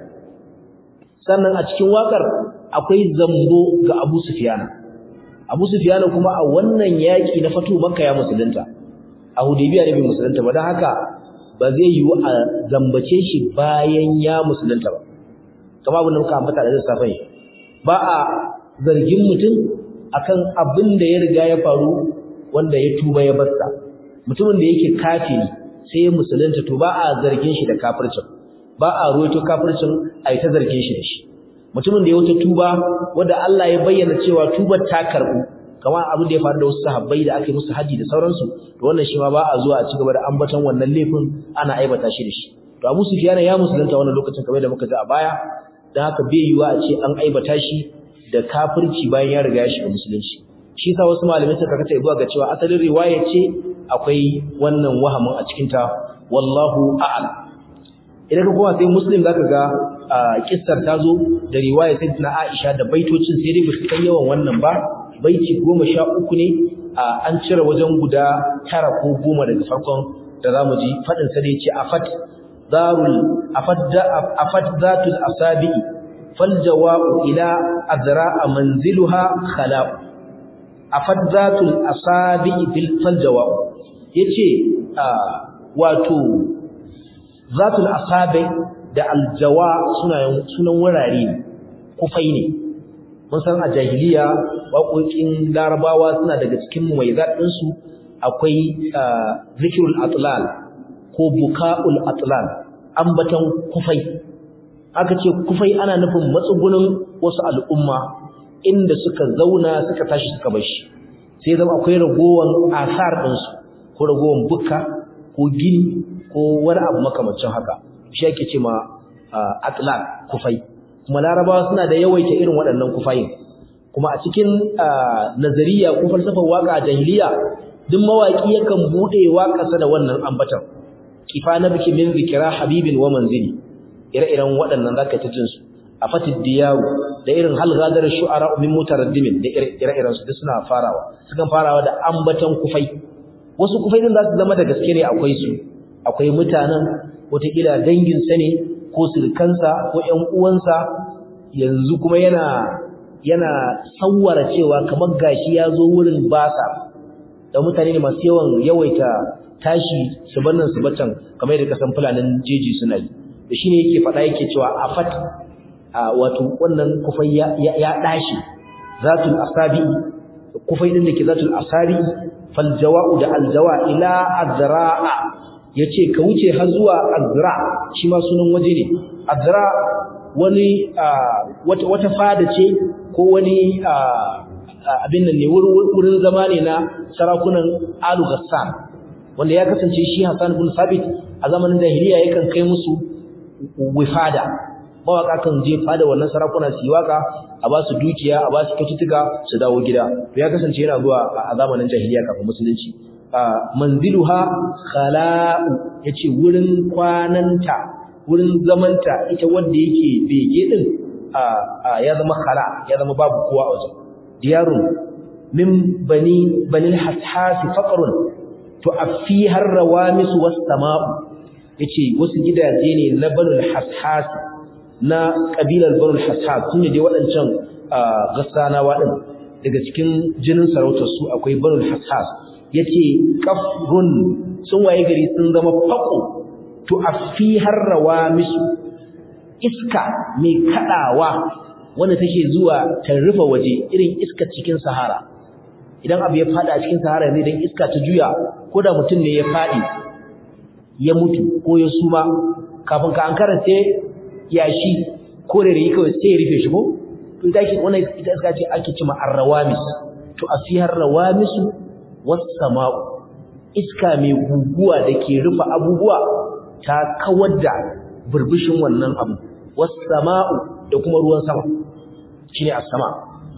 sannan a cikin wakar akwai zambo ga Abu Sufyan Abu Sufyan kuma a wannan yaki na fatu Makka ya musulunta a hudaybiya ne bai musulunta ba dan haka ba zai yiwu a zambace shi bayan ya musulunta ba kamar abin da muka ambata da safai ba a zargin mutum akan abin da ya riga ya faru wanda ya tuba ya barsa mutumin da yake kafiri sai ya musulunta to ba a zargin shi da kafircin ba a ruwaito kafircin a yi ta zargin shi da shi mutumin da ya wuce tuba wanda Allah ya bayyana cewa tubar ta karbu kamar abin da ya faru da wasu sahabbai da aka yi musu haji da sauransu to wannan shi ma ba a zuwa a ci gaba da ambaton wannan laifin ana aibata shi da shi to Abu Sufyan ya musulunta wannan lokacin kamar da muka ji a baya dan haka bai yiwa a ce an aibata shi da kafirci bayan ya riga ya shiga musulunci shi sa wasu malamai suka kata zuwa ga cewa asalin riwaya ce akwai wannan wahamin a cikin ta wallahu a'lam idan ka koma sai muslim zaka ga kissar ta zo da riwaya sayyidina Aisha da baitocin sai dai ba su kai yawan wannan ba baiti goma sha uku ne an cire wajen guda tara ko goma daga farkon da zamu ji fadin sa da yace afat darul afat afat zatul asabi fal jawabu ila azra manziluha khala afat zatul asabi bil fal jawabu yace wato zatul asabi da aljawa sunan sunan wurare kufai ne mun san a jahiliya waƙoƙin larabawa suna daga cikin mumayyizat ɗinsu akwai zikirul atlal ko buka'ul atlal ambatan kufai aka ce kufai ana nufin matsugunin wasu al'umma inda suka zauna suka tashi suka bar shi sai zama akwai ragowan asar ɗinsu ko ragowan bukka ko gini ko wani abu makamancin haka shi ake ce ma atlaq kufai kuma larabawa suna da yawaita irin waɗannan kufayin kuma a cikin nazariya ko falsafar waka a jahiliya duk mawaki yakan bude waƙarsa da wannan ambatan kifa na biki min zikira habibin wa manzili ire-iren waɗannan zaka ta jin su a fatid diyaru da irin hal gadar shu'ara min mutaraddimin da ire-iren su duk suna farawa sukan farawa da ambatan kufai wasu kufai din za su zama da gaske ne akwai su akwai mutanen wataƙila danginsa ne ko sirkansa ko ƴan uwansa yanzu kuma yana yana sawwara cewa kamar gashi ya zo wurin basa da mutane ne masu yawan yawaita tashi su bannan su batan kamar yadda kasan fulanin jeji suna yi da shine yake faɗa yake cewa afat wato wannan kufai ya, ya, dashi zatul asabi kufai din da ke zatul asabi fal jawa'u da aljawa ila azra'a yace ka wuce har zuwa azra shi ma sunan waje ne azra wani wata wata fada ce ko wani abin nan ne wurin zama ne na sarakunan Alu Ghassan wanda ya kasance shi Hassan bin Sabit a zamanin jahiliya yakan kai musu wifada mawaka kan je fada wannan sarakuna su yi waka a ba su dukiya a ba su kyaututtuka su dawo gida to ya kasance yana zuwa a zamanin jahiliya kafin musulunci manziluha khala'u yace wurin kwananta wurin zamanta ita wanda yake bege din ya zama khala ya zama babu kowa a wajen diyarun min bani banil hashasi faqrun to afiha rawamis was sama'u yace wasu gidaje ne na banul hashasi na kabilar banul hashas sun ne dai waɗancan gassanawa din daga cikin jinin sarautar su akwai banul hashas yace kafrun sun waye gari sun zama faqo to afihar rawamisu iska mai kadawa wanda take zuwa ta rufe waje irin iska cikin sahara idan abu ya fada a cikin sahara ne dan iska ta juya ko da mutum ne ya fadi ya mutu ko ya suma kafin ka ankara sai yashi ko da yi kawai sai ya rufe shi ko to ita ce wannan ita iska ce ake cewa arrawamis to afihar rawamisu was sama'u iska mai guguwa da ke rufe abubuwa ta kawar da burbushin wannan abu was sama'u da kuma ruwan sama shine as-sama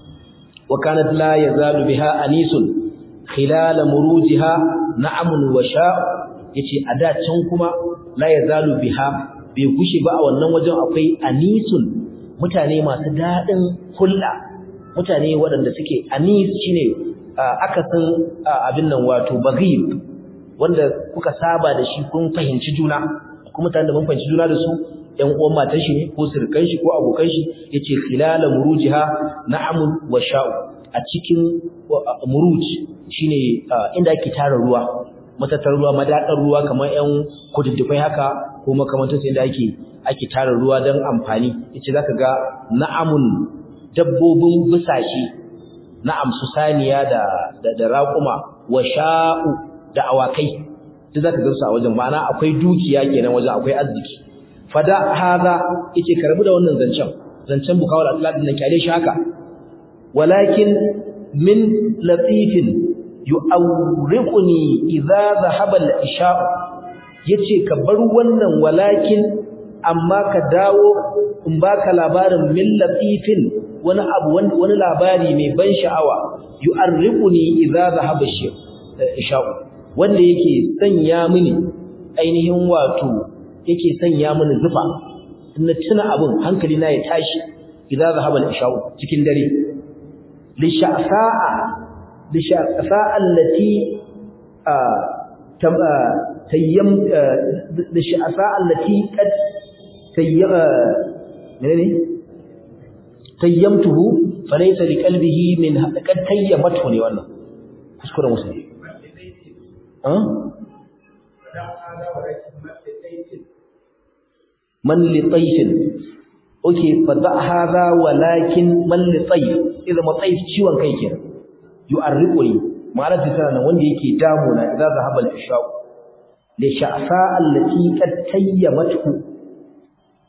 wa kanat la yazalu biha anisun khilal murujiha na'amun wa sha' yace a da can kuma la yazalu biha bai gushi ba a wannan wajen akwai anisun mutane masu dadin kulla mutane waɗanda suke anis shine akasin abin nan wato baghib wanda kuka saba da shi kun fahimci juna kuma mutanen da mun fahimci juna da su ƴan uwan matan shi ne ko sirkan shi ko abokan shi yace khilala murujiha na'amun wa sha'u a cikin muruj shine inda ake tara ruwa matatar ruwa madadar ruwa kamar ƴan kududdufai haka ko makamantar sai inda ake ake tara ruwa don amfani yace zaka ga na'amun dabbobin busashe na'am su saniya da da raƙuma wa sha'u da awakai duk zaka gansu a wajen ma'ana akwai dukiya kenan wajen akwai arziki fada haza yace karbu da wannan zancen zancen bukawar Allah din kyale shi haka walakin min latifin yu'awriquni idza dhahaba al-isha yace ka bar wannan walakin amma ka dawo in baka labarin min latifin wani abu wani labari mai ban sha'awa yu'arriquni idza dhahaba al-isha wanda yake sanya mini ainihin wato yake sanya mini zufa in na tuna abin hankali na ya tashi idza zahaba al-isha'u cikin dare li sha'sa'a li sha'sa'a allati tayyam li sha'sa'a allati qad tayyama menene tayyamtuhu falaysa li qalbihi min qad tayyamatu ne wannan kuskure musulmi man li tayfin oke fa da hadha walakin man li tayf idan ma tayf ciwon kai ke yu'arriquni ma'ana tana nan wanda yake damu na idza zahaba al-ishaq li sha'sa allati qad tayyamatu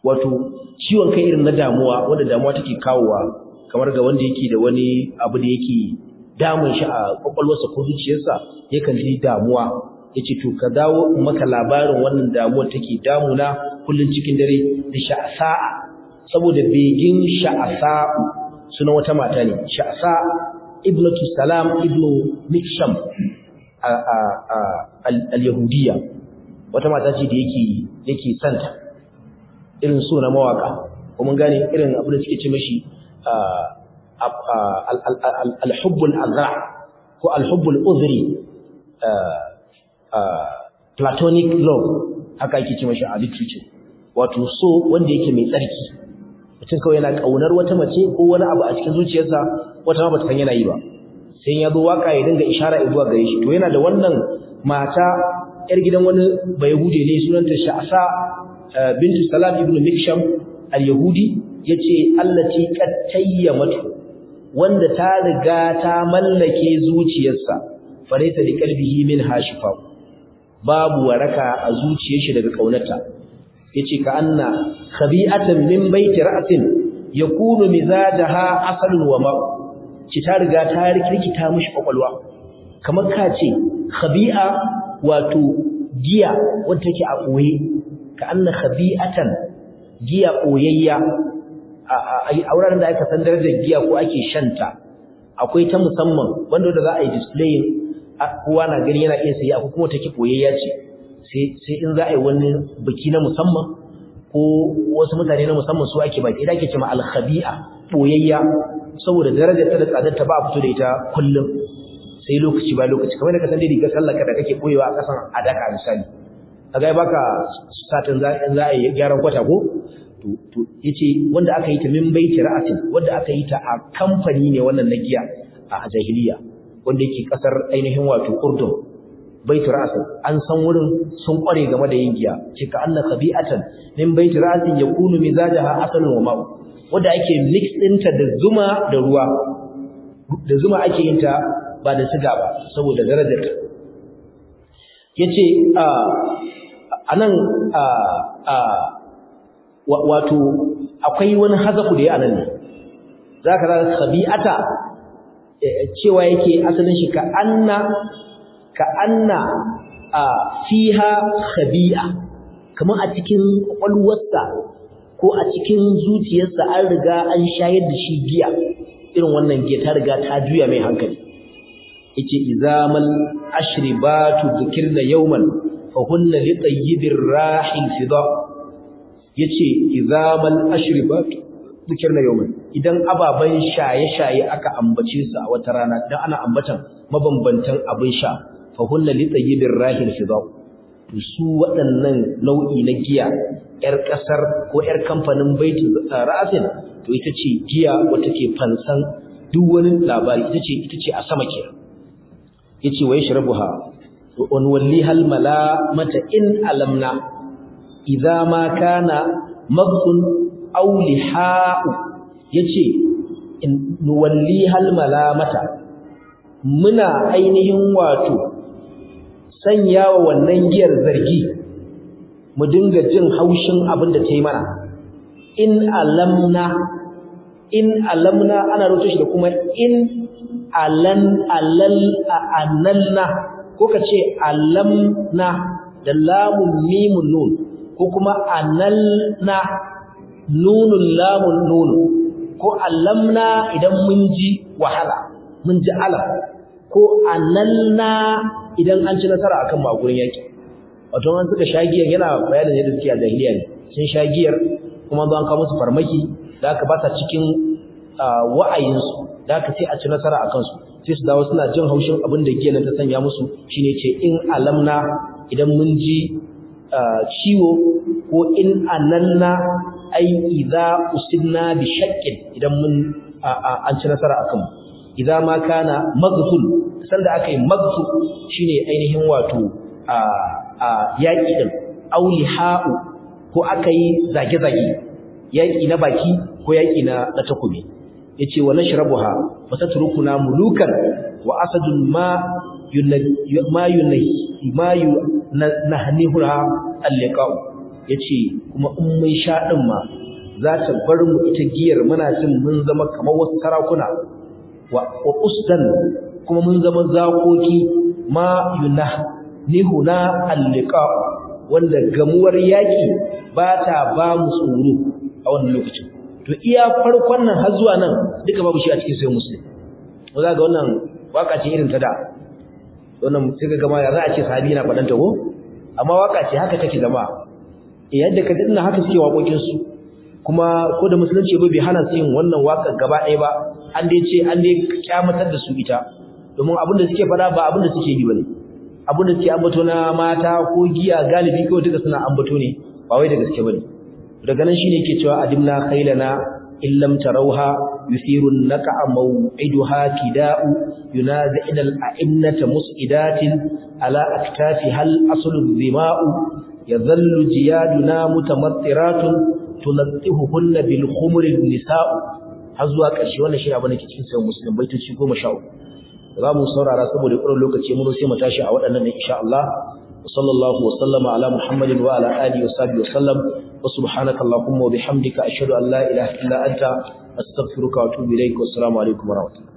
wato ciwon kai irin na damuwa wanda damuwa take kawowa kamar ga wanda yake da wani abu da yake damun shi a kwakwalwarsa ko zuciyarsa yakan ji damuwa yace to ka dawo maka labarin wannan damuwar take damuna kullun cikin dare da sha'sa'a saboda begin sha'sa sunan wata mata ne sha'sa ibnatu salam ibnu miksham al-yahudiyya wata mata ce da yake yake santa irin so na mawaka kuma gane irin abin da suke ce mishi al-hubbul azra ko al-hubbul uzri platonic love haka ake ce mashi a literature wato so wanda yake mai tsarki mutum kawai yana kaunar wata mace ko wani abu a cikin zuciyarsa wata ma bata san yana yi ba sai ya zo waka ya dinga ishara zuwa gare shi to yana da wannan mata yar gidan wani bayahude ne sunanta Sha'sa bintu Salam ibn Miksham al-Yahudi yace allati qad tayyamatu wanda ta riga ta mallake zuciyarsa faraita li qalbihi min hashifa babu waraka a zuciyar shi daga kaunarta yace ka anna khabi'atan min baiti ra'sin yakunu mizajaha asalun wa ma ci ta riga ta rikirkita mishi kwakwalwa kamar ka ce khabi'a wato giya wanda take a koye ka anna khabi'atan giya koyayya a wuraren da aka san darajar giya ko ake shanta akwai ta musamman wanda da za a yi displaying kowa na gani yana iya sayi akwai kuma take koyayya ce sai in za a yi wani biki na musamman ko wasu mutane na musamman su ake baki idan ake cewa al-khabi'a boyayya saboda darajar ta da tsadar ta ba a fito da ita kullum sai lokaci ba lokaci kamar da ka san dai rigar sallar ka da kake koyewa a kasan adaka misali kaga ai baka satin za za a yi gyaran kwata ko to to yace wanda aka yi ta min baiti ra'atin wanda aka yi ta a kamfani ne wannan na giya a jahiliya wanda yake kasar ainihin wato Urdun baitu ra'sin an san wurin sun kware game da yin giya ce ka anna khabi'atan min baitu ra'sin yakunu mizajaha asalun wa ma'u wanda ake mix ɗinta da zuma da ruwa da zuma ake yin ta ba da siga ba saboda darajar ta yace a anan a a wato akwai wani hazafu da ya anan ne zaka ga khabi'ata cewa yake asalin shi ka anna ka anna a fiha khabi'a kamar a cikin kwalwarsa ko a cikin zuciyarsa an riga an shayar da shi giya irin wannan giya ta riga ta juya mai hankali yace izamal ashribatu dhikirna yawman fa hunna li tayyibir rahil fida yace izamal ashribatu dhikirna yawman idan ababan shaye-shaye aka ambace su a wata rana dan ana ambatan mabambantan abin sha fa hunna li tayyibir rahil fida to su waɗannan nau'i na giya yar kasar ko yar kamfanin baitul ra'asin to ita ce giya wata ke fansan duk wani labari ita ce ita ce a sama ke yace wa yashrabuha wa nuwallihal malamata in alamna idza ma kana maghsun aw liha'u yace in nuwallihal malamata muna ainihin wato sanyawa wannan giyar zargi mu dinga jin haushin abin da ta yi mana in alamna in alamna ana rubuta shi da kuma in alan alal analna ko ka ce alamna da lamun mimun nun ko kuma analna nunun lamun nun ko alamna idan mun ji wahala mun ji alam ko analna idan an ci nasara akan magurin yaki wato an suka shagiyar yana bayanin yadda suke a jahiliya ne sun shagiyar kuma zo an kawo musu farmaki da aka ba sa cikin wa'ayinsu da aka sai a ci nasara a kansu sai su dawo suna jin haushin abin da giyan ta sanya musu shine ce in alamna idan mun ji ciwo ko in analna ai idza usibna bi shaqqin idan mun an ci nasara akan mu idza ma kana maghful sanda aka yi maghfu shine ainihin wato a a yaki din auliha'u ko aka yi zage-zage yaki na baki ko yaki na na takobi yace wa nashrabuha wa tatrukuna mulukan wa asadun ma ma yunahi ma yunahniha al-liqa'u yace kuma in mun sha din ma za ta bar mu ita giyar muna jin mun zama kamar wasu sarakuna wa usdan kuma mun zama zakoki ma yunah nihuna alliqa wanda gamuwar yaki ba ta ba mu tsoro a wannan lokacin to iya farkon nan har zuwa nan duka babu shi a cikin sayyid muslim wanda ga wannan waka ce irin ta da wannan sai ga gama ya za a ce sahabi na faɗan ta ko amma waka ce haka take zama yadda ka dinna haka suke waƙoƙin su kuma ko da musulunci ba bai hana su yin wannan waka gaba ɗaya ba an dai ce an dai kyamatar da su ita domin abin da suke faɗa ba abin da suke yi bane abin da suke ambato na mata ko giya galibi kawai duka suna ambato ne ba wai da gaske bane daga nan shine yake cewa adimna khailana illam tarawha yusiru naka maw'iduha kida'u yunazina al-a'innata mus'idatin ala aktafi hal aslu dhima'u yadhallu jiyaduna mutamattiratun tunattihuhunna bil khumri nisa'u har zuwa ƙarshe wannan shi abin da ke cikin sayan muslim baitoci 13 za mu saurara saboda ƙuran lokaci mun sai mu tashi a waɗannan insha Allah وصلى الله وسلم على محمد وعلى آله وصحبه وسلم وسبحانك اللهم وبحمدك أشهد أن لا إله إلا أنت أستغفرك وأتوب إليك والسلام عليكم ورحمة الله